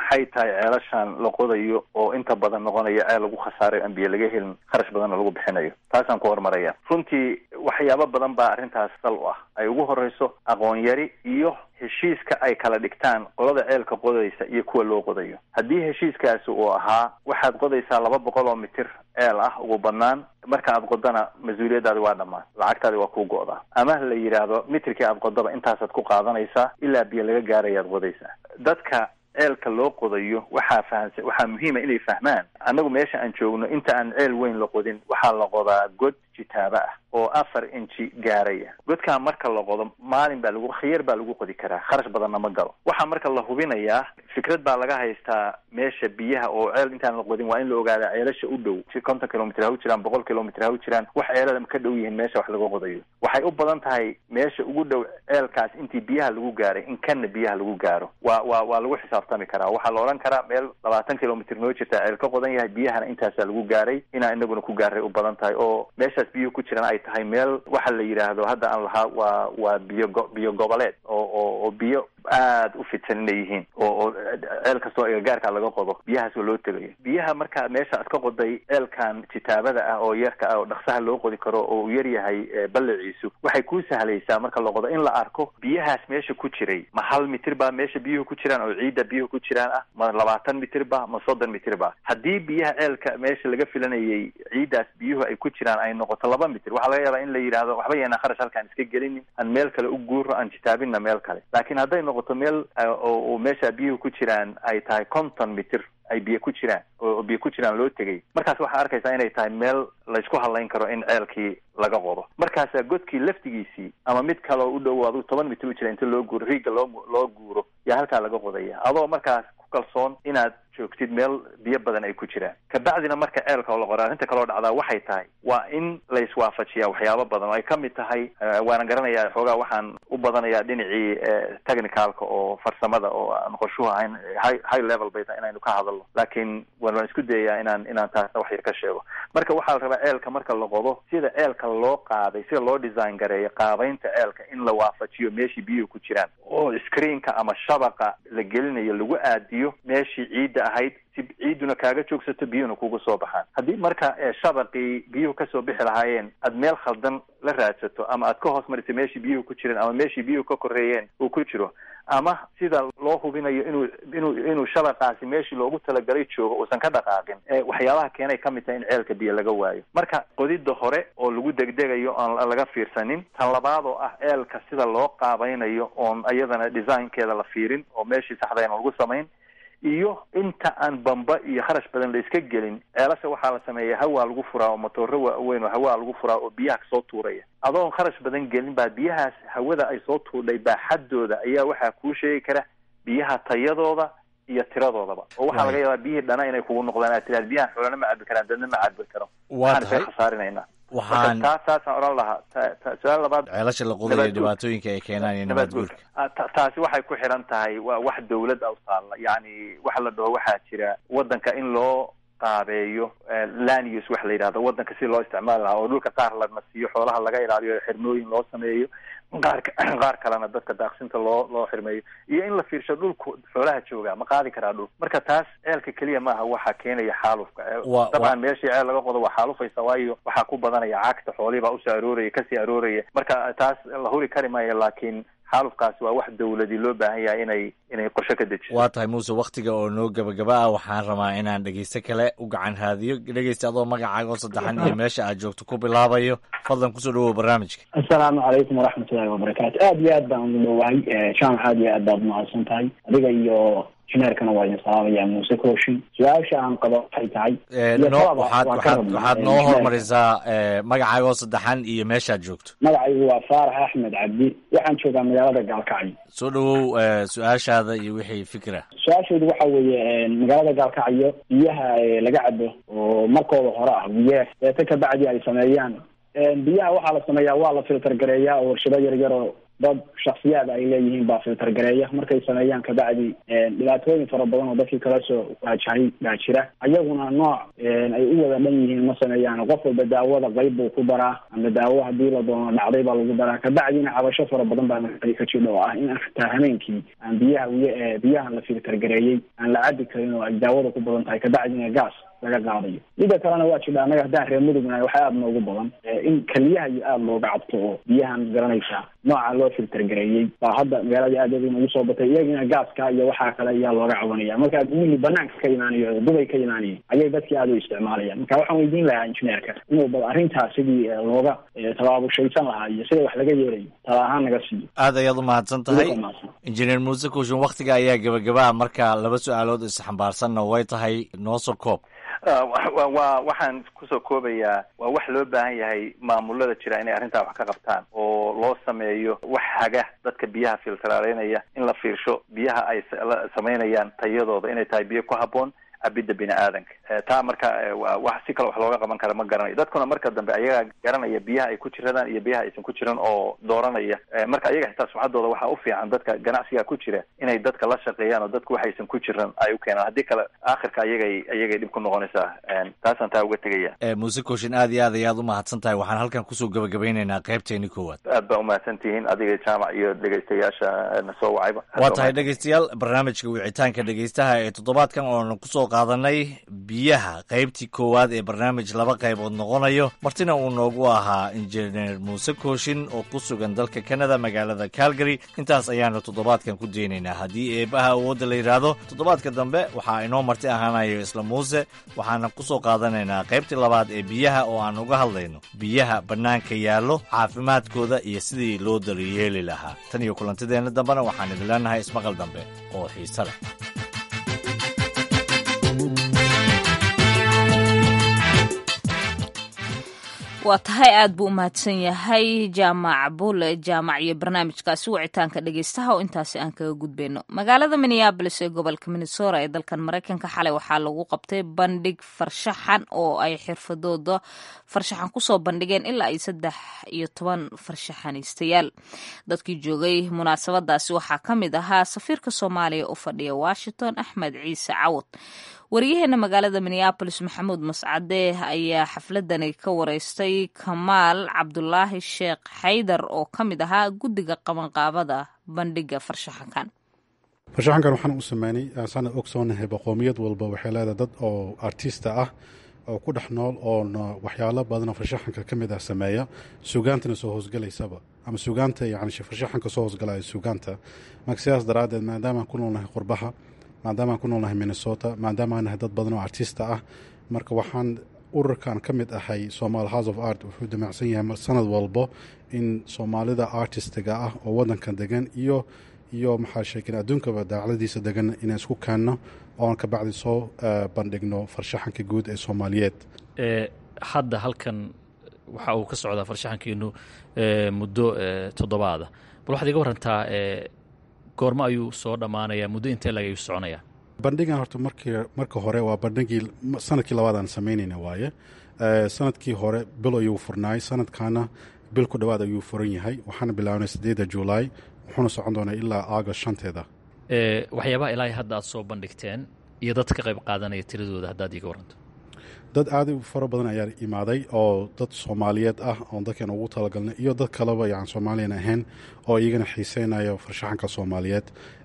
tahay ceelashan la qodayo oo inta badan noqonayo ceel lagu khasaarayo aan biyo laga helin kharash badanna lagu bixinayo taasaan ku horumaraya runtii waxyaabo badan baa arrintaas sal u ah ay ugu horeyso aqoon yari iyo heshiiska ay kala dhigtaan qolada ceelka qodaysa iyo kuwa loo qodayo haddii heshiiskaasi uu ahaa waxaad qodaysaa laba boqol oo mitir ceel ah ugu badnaan marka aad qodana mas-uuliyadaadi waa dhammaan lacagtaadi waa kuu go'daa ama la yidhaahdo mitirkii aad qodaba intaasaad ku qaadanaysaa ilaa biyo laga gaarayaad qodaysaa dadka ceelka loo qodayo waxaa fahansa waxaa muhiima inay fahmaan annagu meesha aan joogno inta aan ceel weyn la qodin waxaa la qodaa god jitaabo ah oo afar inji gaaraya godkaa marka la qodo maalin baa lagu khiyar baa lagu qodi karaa kharash badanna ma galo waxaa marka la hubinayaa fikrad baa laga haystaa meesha biyaha oo ceel intaan la qodin waa in la ogaadaa ceelasha u dhow konton kilomitr ha u jiraan boqol kilomitr ha u jiraan wax ceelada ka dhow yihiin meesha wax laga qodayo waxay u badan tahay meesha ugu dhow ceelkaas intii biyaha lagu gaaray in kanna biyaha lagu gaaro waa waa waa lagu xisaabtami karaa waxaa la odhan karaa meel labaatan kilomitr noo jirta ceel ka qodan yahay biyahana intaasaa lagu gaaray inaa inaguna ku gaaray u badan tahay oo meeshaas biyuhu ku jiraan ay tahay meel waxa la yidhaahdo hadda aan lahaa waa waa biyo go biyo goboleed oo oo oo biyo aad u fidsan inay yihiin oo oo ceel kastoo agagaarka laga qodo biyahaas oo loo tegayo biyaha marka meesha aad ka qoday ceelkan jitaabada ah oo yarka ah oo dhaksaha loo qodi karo oo uu yar yahay balliciisu waxay kuu sahlaysaa marka la qodo in la arko biyahaas meesha ku jiray ma hal mitir baa meesha biyuhu ku jiraan oo ciidda biyuhu ku jiraan ah ma labaatan mitir ba ma soddon mitir ba haddii biyaha ceelka meesha laga filanayay ciiddaas biyuhu ay ku jiraan ay noqoto laba mitir waxaa laga yaabaa in la yidhaahdo waxba yeena kharash halkaan iska gelinin aan meel kale u guuro aan jitaabinna meel kale laakiin hadday noqoto meel oo meesha biyuhu ku jiraan ay tahay konton mitir ay biyo ku jiraan oo biyo ku jiraan loo tegay markaas waxaa arkaysaa inay tahay meel laysku hadlayn karo in ceelkii laga qodo markaasaa godkii laftigiisii ama mid kaleo u dhow adu toban mitir u jira inta loo guuro riigga loo loo guuro yaa halkaa laga qodaya adoo markaas ku kalsoon inaad joogtid meel biyo badan ay ku jiraan kabacdina marka ceelka oo la qora arrinta kaloo dhacdaa waxay tahay waa in la iswaafajiyaa waxyaabo badan oo ay ka mid tahay waana garanayaa xoogaa waxaan u badanayaa dhinacii technicalka oo farsamada oo aan qorshuhu ahayn high high level bay tahay inaynu ka hadalno laakiin waan isku dayayaa inaan inaan taasna wax yar ka sheego marka waxaa la rabaa ceelka marka la qodo sida ceelka loo qaaday sida loo design gareeyo qaabaynta ceelka in la waafajiyo meeshii biyuhu ku jiraan oo screenka ama shabaqa la gelinayo lagu aadiyo meeshii ciidda ahayd si ciidduna kaaga joogsato biyuhuna kugu soo baxaan haddii marka shabaqii biyuhu kasoo bixi lahaayeen aad meel khaldan la raadsato ama aad ka hoos marisa meeshii biyuhu ku jireen ama meeshii biyuhu ka koreeyeen uu ku jiro ama sida loo hubinayo inuu inuu inuu shabaqaasi meeshii loogu talagalay joogo uusan ka dhaqaaqin waxyaabaha keenay ka mid tahay in ceelka biyo laga waayo marka qodidda hore oo lagu degdegayo oon laga fiirsanin tan labaad oo ah ceelka sida loo qaabaynayo oon iyadana designkeeda la fiirin oo meeshii saxdayna lagu samayn iyo inta aan bamba iyo kharash badan la iska gelin ceelasha waxaa la sameeya hawaa lagu furaa oo matooro waaweyn oo hawaa lagu furaa oo biyaha kasoo tuuraya adoon kharash badan gelin baa biyahaas hawada ay soo tuurdhay baaxaddooda ayaa waxaa kuu sheegi kara biyaha tayadooda iyo tiradoodaba oo waxaa laga yaabaa biyihii dhana inay kugu noqdaan aad tiraad biyahan xoolana ma cabi karaan dadna ma cabi karo waxaan isaga khasaarinayna waxaan taas taasaan odhan lahaa su-aal labaad ceelasha la qodayo dhibaatooyinka ay keenaan iyo nabaad guurka taasi waxay ku xiran tahay waa wax dawlad a taalla yacni waxa la dhaho waxaa jira waddanka in loo qaabeeyo land use waxa la yidhahdo waddanka si loo isticmaali lahaa oo dhulka qaar lana siiyo xoolaha laga ilaaliyo xirmooyin loo sameeyo qaar qaar kalena dadka daaqsinta loo loo xirmeeyo iyo in la fiirsho dhulku xoolaha jooga ma qaadi karaa dhul marka taas ceelka keliya maaha waxaa keenaya xaalufka dabcan meeshii ceel laga qodo waa xaalufaysa waayo waxaa ku badanaya cagta xoolihii baa usoo arooraya kasii arooraya marka taas la huri kari maayo laakiin xaalufkaasi waa wax dawladi loo baahan yahay inay inay qorshe ka dejiso waa tahay muuse waktiga oo noo gebagaba ah waxaan rabaa inaan dhegeyste kale u gacan raadiyo dhegeysta adoo magacaaga oo saddexan iyo meesha aad joogto ku bilaabayo fadlan kusoo dhawow barnaamijka assalaamu calaykum waraxmatullahi wabarakaatu aad iyo aad baan ugu dhowahay jaamac aad iyo aad baad umahadsan tahay adiga iyo jineerkana waa idin salaamaya muuse kooshin su-aasha aan qabo waxay tahay waxaad noo hormarisaa magacaaga oo saddexan iyo meeshaad joogto magacaygu waa faarax axmed cabdi waxaan joogaa magaalada gaalkacyo soo dhawow su-aashaada iyo wixii fikra su-aashaydu waxa weeye magaalada gaalkacyo biyaha laga cabo oo markooda hore ah biyeer deeta kabacdi ay sameeyaan biyaha waxaa la sameeyaa waa la filter gareeyaa oo warshado yar yar oo dad shaksiyaad ay leeyihiin baa filter gareeya markay sameeyaan kabacdi dhibaatooyin fara badan oo dadkii kala soo waajahay baa jira ayaguna nooc ay u wada dhan yihiin ma sameeyaan qof walba daawada qayb buu ku daraa ama daawo hadii la doono dhacday baa lagu daraa kabacdina cabasho fara badan baa ka jidha oo ah in xitaa hameenkii aan biyaha wiy biyahan la filter gareeyey aan la cabi karin oo ay daawada ku badan tahay kabacdina gaas laga qaadayo mida kalena waa jidha annaga haddaan reer mudugnahay waxaa aada noogu badan in keliyaha iyo aada looga cabto oo biyahan garanaysaa nooca loo filter gareeyey baa hadda magaalada aad nagu soo batay iyagina gaaska iyo waxaa kale ayaa looga cabanaya marka mili banaanka ka imaanayo dubay ka imaanaya ayay dadkii aada u isticmaalayaan marka waxaan weydiin lahaa injineerka inuu bal arrintaas sidii looga tabaabushaysan lahaa iyo sida wax laga yeelayo tala ahaan naga siiyo aad ayaad u mahadsan tahay injineer muuse kuushin waktiga ayaa gebagabaa marka laba su-aalood isxambaarsanna way tahay noosoo koob wa waxaan kusoo koobayaa waa wax loo baahan yahay maamulada jira inay arrintaa wax ka qabtaan oo loo sameeyo wax haga dadka biyaha filtaraaleynaya in la fiirsho biyaha ay samaynayaan tayadooda inay tahay biyo ku habboon cabidda bini aadanka taa marka wax si kale wax looga qaban kara ma garanayo dadkuna marka dambe ayagaa garanaya biyaha ay ku jiradaan iyo biyaha aysan ku jiran oo dooranaya marka ayaga xitaa sumcaddooda waxaa u fiican dadka ganacsiga ku jira inay dadka la shaqeeyaan oo dadku waxaysan ku jiran ay u keenaan haddii kale aakhirka ayagay ayagay dhib ku noqonaysaa taasaan taa uga tegaya muuse kooshin aad iyo aad ayaad u mahadsan tahay waxaan halkan kusoo gabagabeynaynaa qaybteeni koowaad aad baa umahadsan tihiin adiga jaamac iyo dhegaystayaasha na soo wacayba waa tahay dhegaystayaal barnaamijka wicitaanka dhegaystaha ee toddobaadkan oona kusoo qaadanay biyaha qaybtii koowaad ee barnaamij laba qaybood noqonayo martina uu noogu ahaa injineer muuse kooshin oo ku sugan dalka canada magaalada calgary intaas ayaanu toddobaadkan ku daynaynaa haddii eebaha awoodda la yidhaahdo toddobaadka dambe waxaa inoo marti ahaanayo isla muuse waxaana kusoo qaadanaynaa qaybtii labaad ee biyaha oo aan uga hadlayno biyaha bannaanka yaallo caafimaadkooda iyo sidii loo daryeeli lahaa tan iyo kulantideenna dambena waxaan idin leenahay ismaqal dambe oo xiise leh waa tahay aad buu u mahadsan yahay jaamac buule jaamac iyo barnaamijkaasi wicitaanka dhegeystaha oo intaasi aan kaga gudbayno magaalada minneabolis ee gobolka minnesota ee dalkan maraykanka xalay waxaa lagu qabtay bandhig farshaxan oo ay xirfadooda farshaxan kusoo bandhigeen ilaa ay saddex iyo toban farshaxaniistayaal dadkii joogay munaasabadaasi waxaa ka mid ahaa safiirka soomaaliya u fadhiya washington axmed ciise cawad wariyaheena magaalada minneabolis maxamuud mascade ayaa xafladani ka wareystay kamaal cabdulaahi sheekh xaydar oo ka mid ahaa guddiga qabanqaabada bandhiga farshaxankan farshaxankan waxaan u sameynay saana ogsoonahay boqoomiyad walba waxay leedahay dad oo artista ah oo ku dhex nool oona waxyaalo badanoo farshaxanka ka mid ah sameeya sugaantana soo hoosgalaysaba ama sugaanta yani farshaxanka soo hoosgalaya sugaanta marka sidaas daraaddeed maadaama aan ku noolnahay qurbaha maadaama aan ku noolnahay minnesota maadaama aan nahay dad badan oo artista ah marka waxaan ururkan ka mid ahay somal house of art wuxuu damacsan yahay sanad walbo in soomaalida artistiga ah oo wadankan degan iyo iyo maxaa sheeken adduunkaba daacladiisa degan inaan isku keenno oon ka bacdi soo bandhigno farshaxanka guud ee soomaaliyeed hadda halkan waxa uu ka socdaa farshaxankiinu muddo toddobaada bal waxaad iga warantaa goormo ayuu soo dhammaanayaa muddo intee lag ayuu soconayaa bandhigan horta markii marka hore waa bandhigii sanadkii labaad aan samaynayna waaye sanadkii hore bil ayuu furnaay sanadkaana bil ku dhowaad ayuu furan yahay waxaana bilaabnay sideedda julaay wuxuuna socon doonaa ilaa aagust shanteeda waxyaabaha ilaahay hadda aad soo bandhigteen iyo dad ka qayb qaadanaya tiradooda haddaad iiga waranto dad aad u fara badan ayaa imaaday oo dad soomaaliyeed ah oon dadkan ugu talagalnay iyo dad kaleba yan soomaaliyan ahayn oo iyagana xiiseynayo farshaxanka soomaaliyeed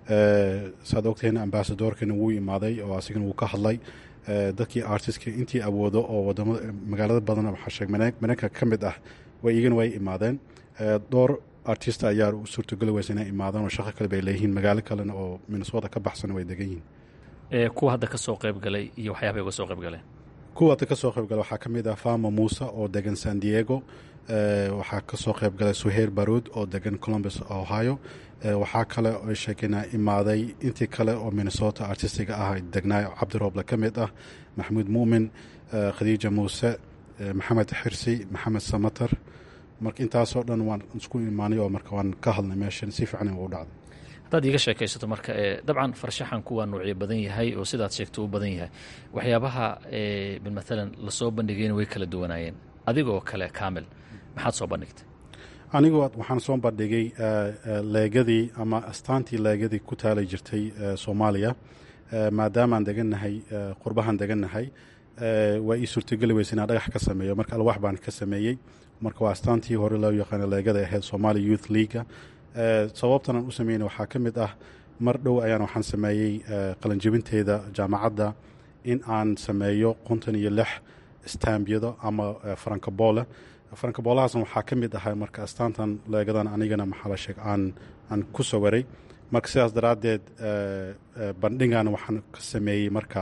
saad ogtahin ambasadorkana wuu imaaday oo asigana wuu ka hadlay dadkii artistka intii awoodo oo wadamada magaalada badan waxaa mareykanka ka mid ah way iyagana way imaadeen dhowr artist ayaa u suurtogeli weysa inay imaadaan oo shaqo kale bay leeyihiin magaalo kalena oo minnesota ka baxsana way degan yihiin kuwa hadda ka soo qayb galay iyo waxyaabay uga soo qayb galeen kuwa hadda ka soo qayb galay waxaa ka mid ah fama muuse oo degan san diego waxaa ka soo qayb galay suheir baruud oo degan columbus ohio waxaa kale oo sheekena imaaday intii kale oo minnesota artistiga ah degnaa cabdirooble ka mid ah maxamuud muumin khadiija muuse maxamed xirsi maxamed samatar marka intaasoo dhan waan isku imaanay oo marka waan ka hadlay meeshan si fiican u dhacday haddaad iiga sheekaysato marka dabcan farshaxanku waa nuucyo badan yahay oo sidaad sheegto u badan yahay waxyaabaha matalan lasoo bandhigayna way kala duwanaayeen adigoo kale kaamil maxaad soo bandhigtay anigu waxaan soo bandhigay leegadii ama astaantii leegadii ku taalay jirtay soomaaliya maadaamaan degannahay qurbahan degannahay waa ii suurtogeli weysa inaan dhagax ka sameeyo marka alwaax baan ka sameeyey marka waa astaantii hore loo yaqaano leegada ahayd somalia youth leaga sababtan aan u sameyna waxaa ka mid ah mar dhow ayaan waxaan sameeyey qalanjebinteeda jaamacadda in aan sameeyo konton iyo lix staambiyado ama farankaboole farankaboolahaasna waxaa ka mid ahaa marka astaantan leegadan anigana maxaa la sheeg aan aan ku sawiray marka sidaas daraaddeed bandhigana waxaan ka sameeyey marka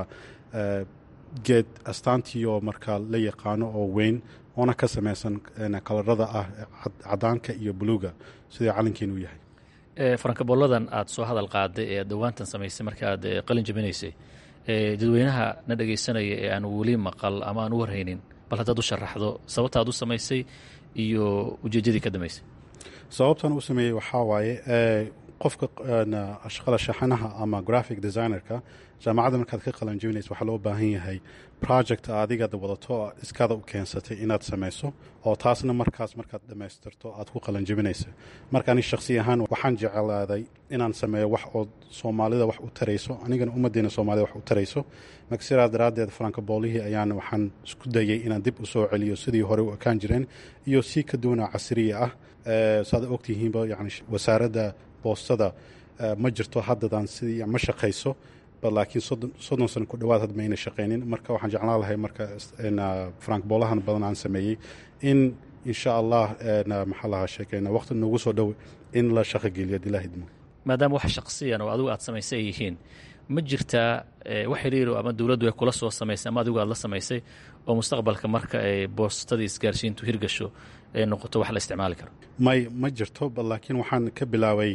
geed astaantii oo marka la yaqaano oo weyn oona ka samaysan kalarada ah cadaanka iyo buluuga sidai calankeenu yahay farankabooladan aad soo hadal qaaday ee aad dhowaantan samaysay marka aad qalin jabinaysay dadweynaha na dhegaysanaya ee aan weli maqal ama aan u warhaynin bal haddaad u sharaxdo sababta aad u samaysay iyo ujeeddadii ka dambaysay sababtan u sameeyey waxaa waaye qofka shaqada shaxanaha ama graphic designerka jaamacadda markaad ka qalanjebinaysa waxaa loo baahan yahay project adigaad wadato iskaada u keensatay inaad samayso oo taasna markaas markaad dhammaystirto aad ku qalanjebinaysa marka ani shakhsi ahaan waxaan jeclaaday inaan sameeyo wax oo soomaalida wax u tarayso anigana ummaddeena soomaalida wax u tarayso marka sidaas daraaddeed farankaboolihii ayaan waxaan isku dayay inaan dib u soo celiyo sidii hore u ekaan jireen iyo si ka duwana casriya ah saad ogtihiinba yani wasaaradda boostada ma jirto haddadan sidii ma shaqayso laakiin soddon sano ku dhawaad had mayna shaqaynin marka waxaan jeclaan lahay marka frank boolahan badan aan sameeyey in insha allah maxaa lahaa sheekeyna waqti noogu soo dhow in la shaqogeliyo adilah idmo maadaama wax shaqsiyan oo adigu aad samaysay ay yihiin ma jirtaa wax xiriiro ama dowladdu ay kula soo samaysay ama adigu aad la samaysay oo mustaqbalka marka ay boostadii isgaarsiintu hirgasho ee noqoto wax la isticmaali karo may ma jirto laakiin waxaan ka bilaabay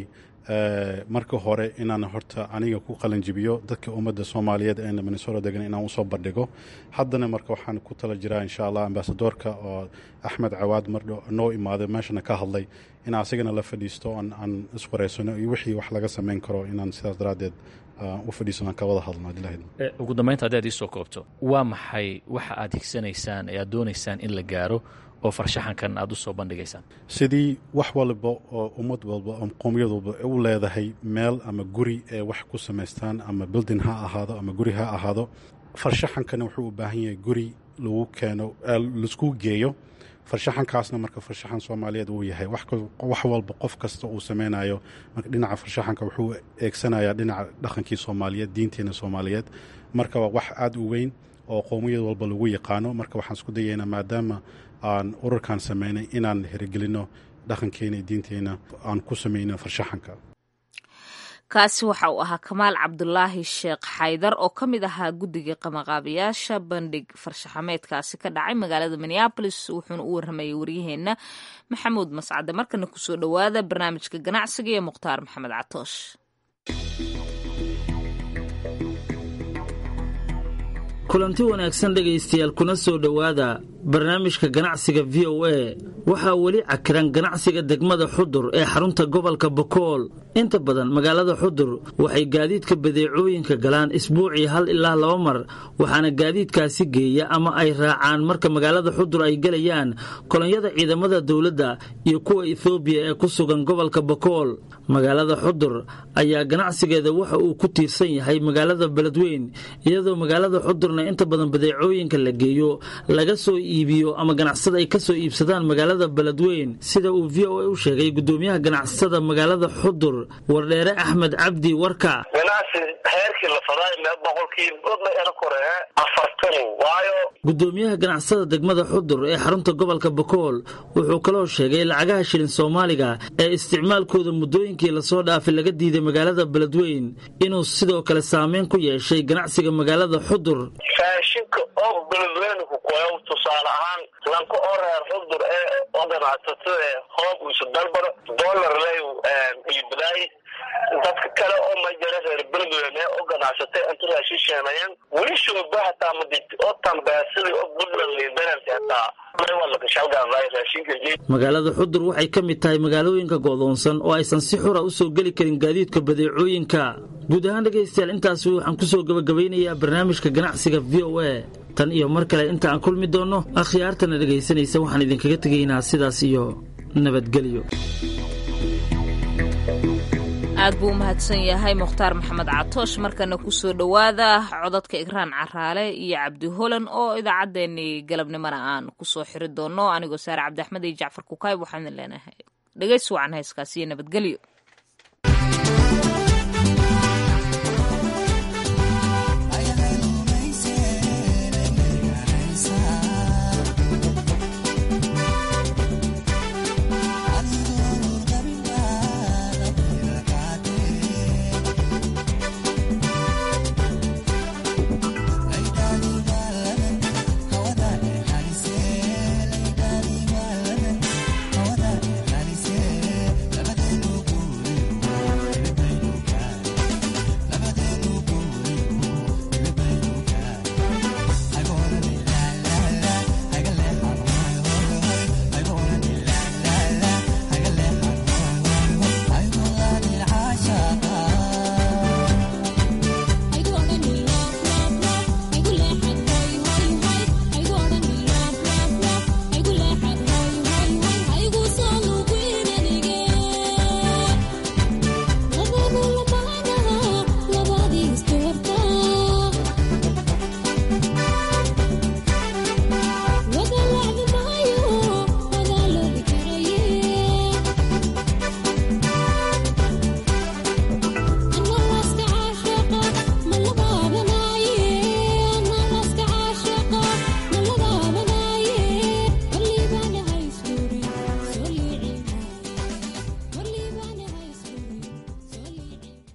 marka hore inaan horta aniga ku qalanjibiyo dadka ummadda soomaaliyeed ee minnesota degan inaan usoo bandhigo haddana marka waxaan ku tala jiraa insha allah ambasadoorka oo axmed cawaad mardho noo imaaday meeshana ka hadlay in asagana la fadhiisto aan iswareysano iyo wixii wax laga samayn karo inaan sidaas daraaddeed u fadhiisano aan ka wada hadlno ugu dambaynta haddii aad iisoo koobto waa maxay waxa aad higsanaysaan ee aad doonaysaan in la gaaro oo farshaxankan aad u soo bandhigaysaan sidii wax walba oo ummad walba oo qowmiyad walba u leedahay meel ama guri ee wax ku samaystaan ama bildin ha ahaado ama guri ha ahaado farshaxankana wuxuu u baahan yahay guri lagu keeno laisku geeyo farshaxankaasna marka farshaxan soomaaliyeed uu yahay wax walba qof kasta uu sameynayo marka dhinaca farshaxanka wuxuu eegsanayaa dhinaca dhaqankii soomaaliyeed diinteena soomaaliyeed marka waa wax aada u weyn oo qowmiyad walba lagu yaqaano marka waxaan isku dayaynaa maadaama aan ururkan sameynay inaan herigelino dhaqankeena iyo diinteena aan ku samayno farshaxanka kaasi waxa uu ahaa kamaal cabdulaahi sheekh xaydar oo ka mid ahaa guddiga qamaqaabayaasha bandhig farshaxameedkaasi ka dhacay magaalada minneabolis wuxuuna u warramayay waryaheenna maxamuud mascade markana kusoo dhowaada barnaamijka ganacsiga iyo mukhtaar maxamed catoosh kulanti wanaagsan dhegaystayaal kuna soo dhowaada barnaamijka ganacsiga v o a waxaa weli cakiran ganacsiga degmada xudur ee xarunta gobolka bokool inta badan magaalada xudur waxay gaadiidka badeecooyinka galaan isbuucii hal ilaa laba mar waxaana gaadiidkaasi geeya ama ay raacaan marka magaalada xudur ay gelayaan kolonyada ciidamada dowladda iyo kuwa ethoobiya ee ku sugan gobolka bokool magaalada xudur ayaa ganacsigeeda waxa uu ku tiirsan yahay magaalada beledweyn iyadoo magaalada xudurna inta badan badeecooyinka la geeyo laga soo iibiyo ama ganacsada ay ka soo iibsadaan magaalada beledweyn sida uu v o a u sheegay gudoomiyaha ganacsada magaalada xudur wardheere axmed cabdi warka ganacsi heerkii la faday mee boqolkiiba era kore afartan waayo gudoomiyaha ganacsada degmada xudur ee xarunta gobolka bokool wuxuu kaloo sheegay lacagaha shilin soomaaliga ee isticmaalkooda muddooyinkii lasoo dhaafay laga diiday magaalada beledweyn inuu sidoo kale saameyn ku yeeshay ganacsiga magaalada xudur raashinka oo beledweyne ku koyo tusaale ahaan lanka oo reer xudur ee oo ganacsatada ee hoob isu dalbaro dollar ley iibadaay dadka kale oo majara reer beledweyne oo ganacsatay inta raashin sheenayaan weli shooba hataa madi oo tambeesada oo puntland liidananti hataa magaalada xudur waxay ka mid tahay magaalooyinka go'doonsan oo aysan si xura u soo geli karin gaadiidka badeecooyinka guud ahaan dhegaystayaal intaasi waxaan ku soo gabagabaynayaa barnaamijka ganacsiga v o a tan iyo mar kale inta aan kulmi doonno akhyaartana dhegaysanaysa waxaan idinkaga tegaynaa sidaas iyo nabadgelyo aad buu u mahadsan yahay mukhtaar maxamed catoosh markana kusoo dhowaada codadka igraan caraale iyo cabdi holan oo idaacaddeenii galabnimona aan kusoo xiri doono anigoo saare cabdi axmed iyo jacfar kukaayb waxaan idin leenahay dhegaysi wacan heeskaas iyo nabadgelyo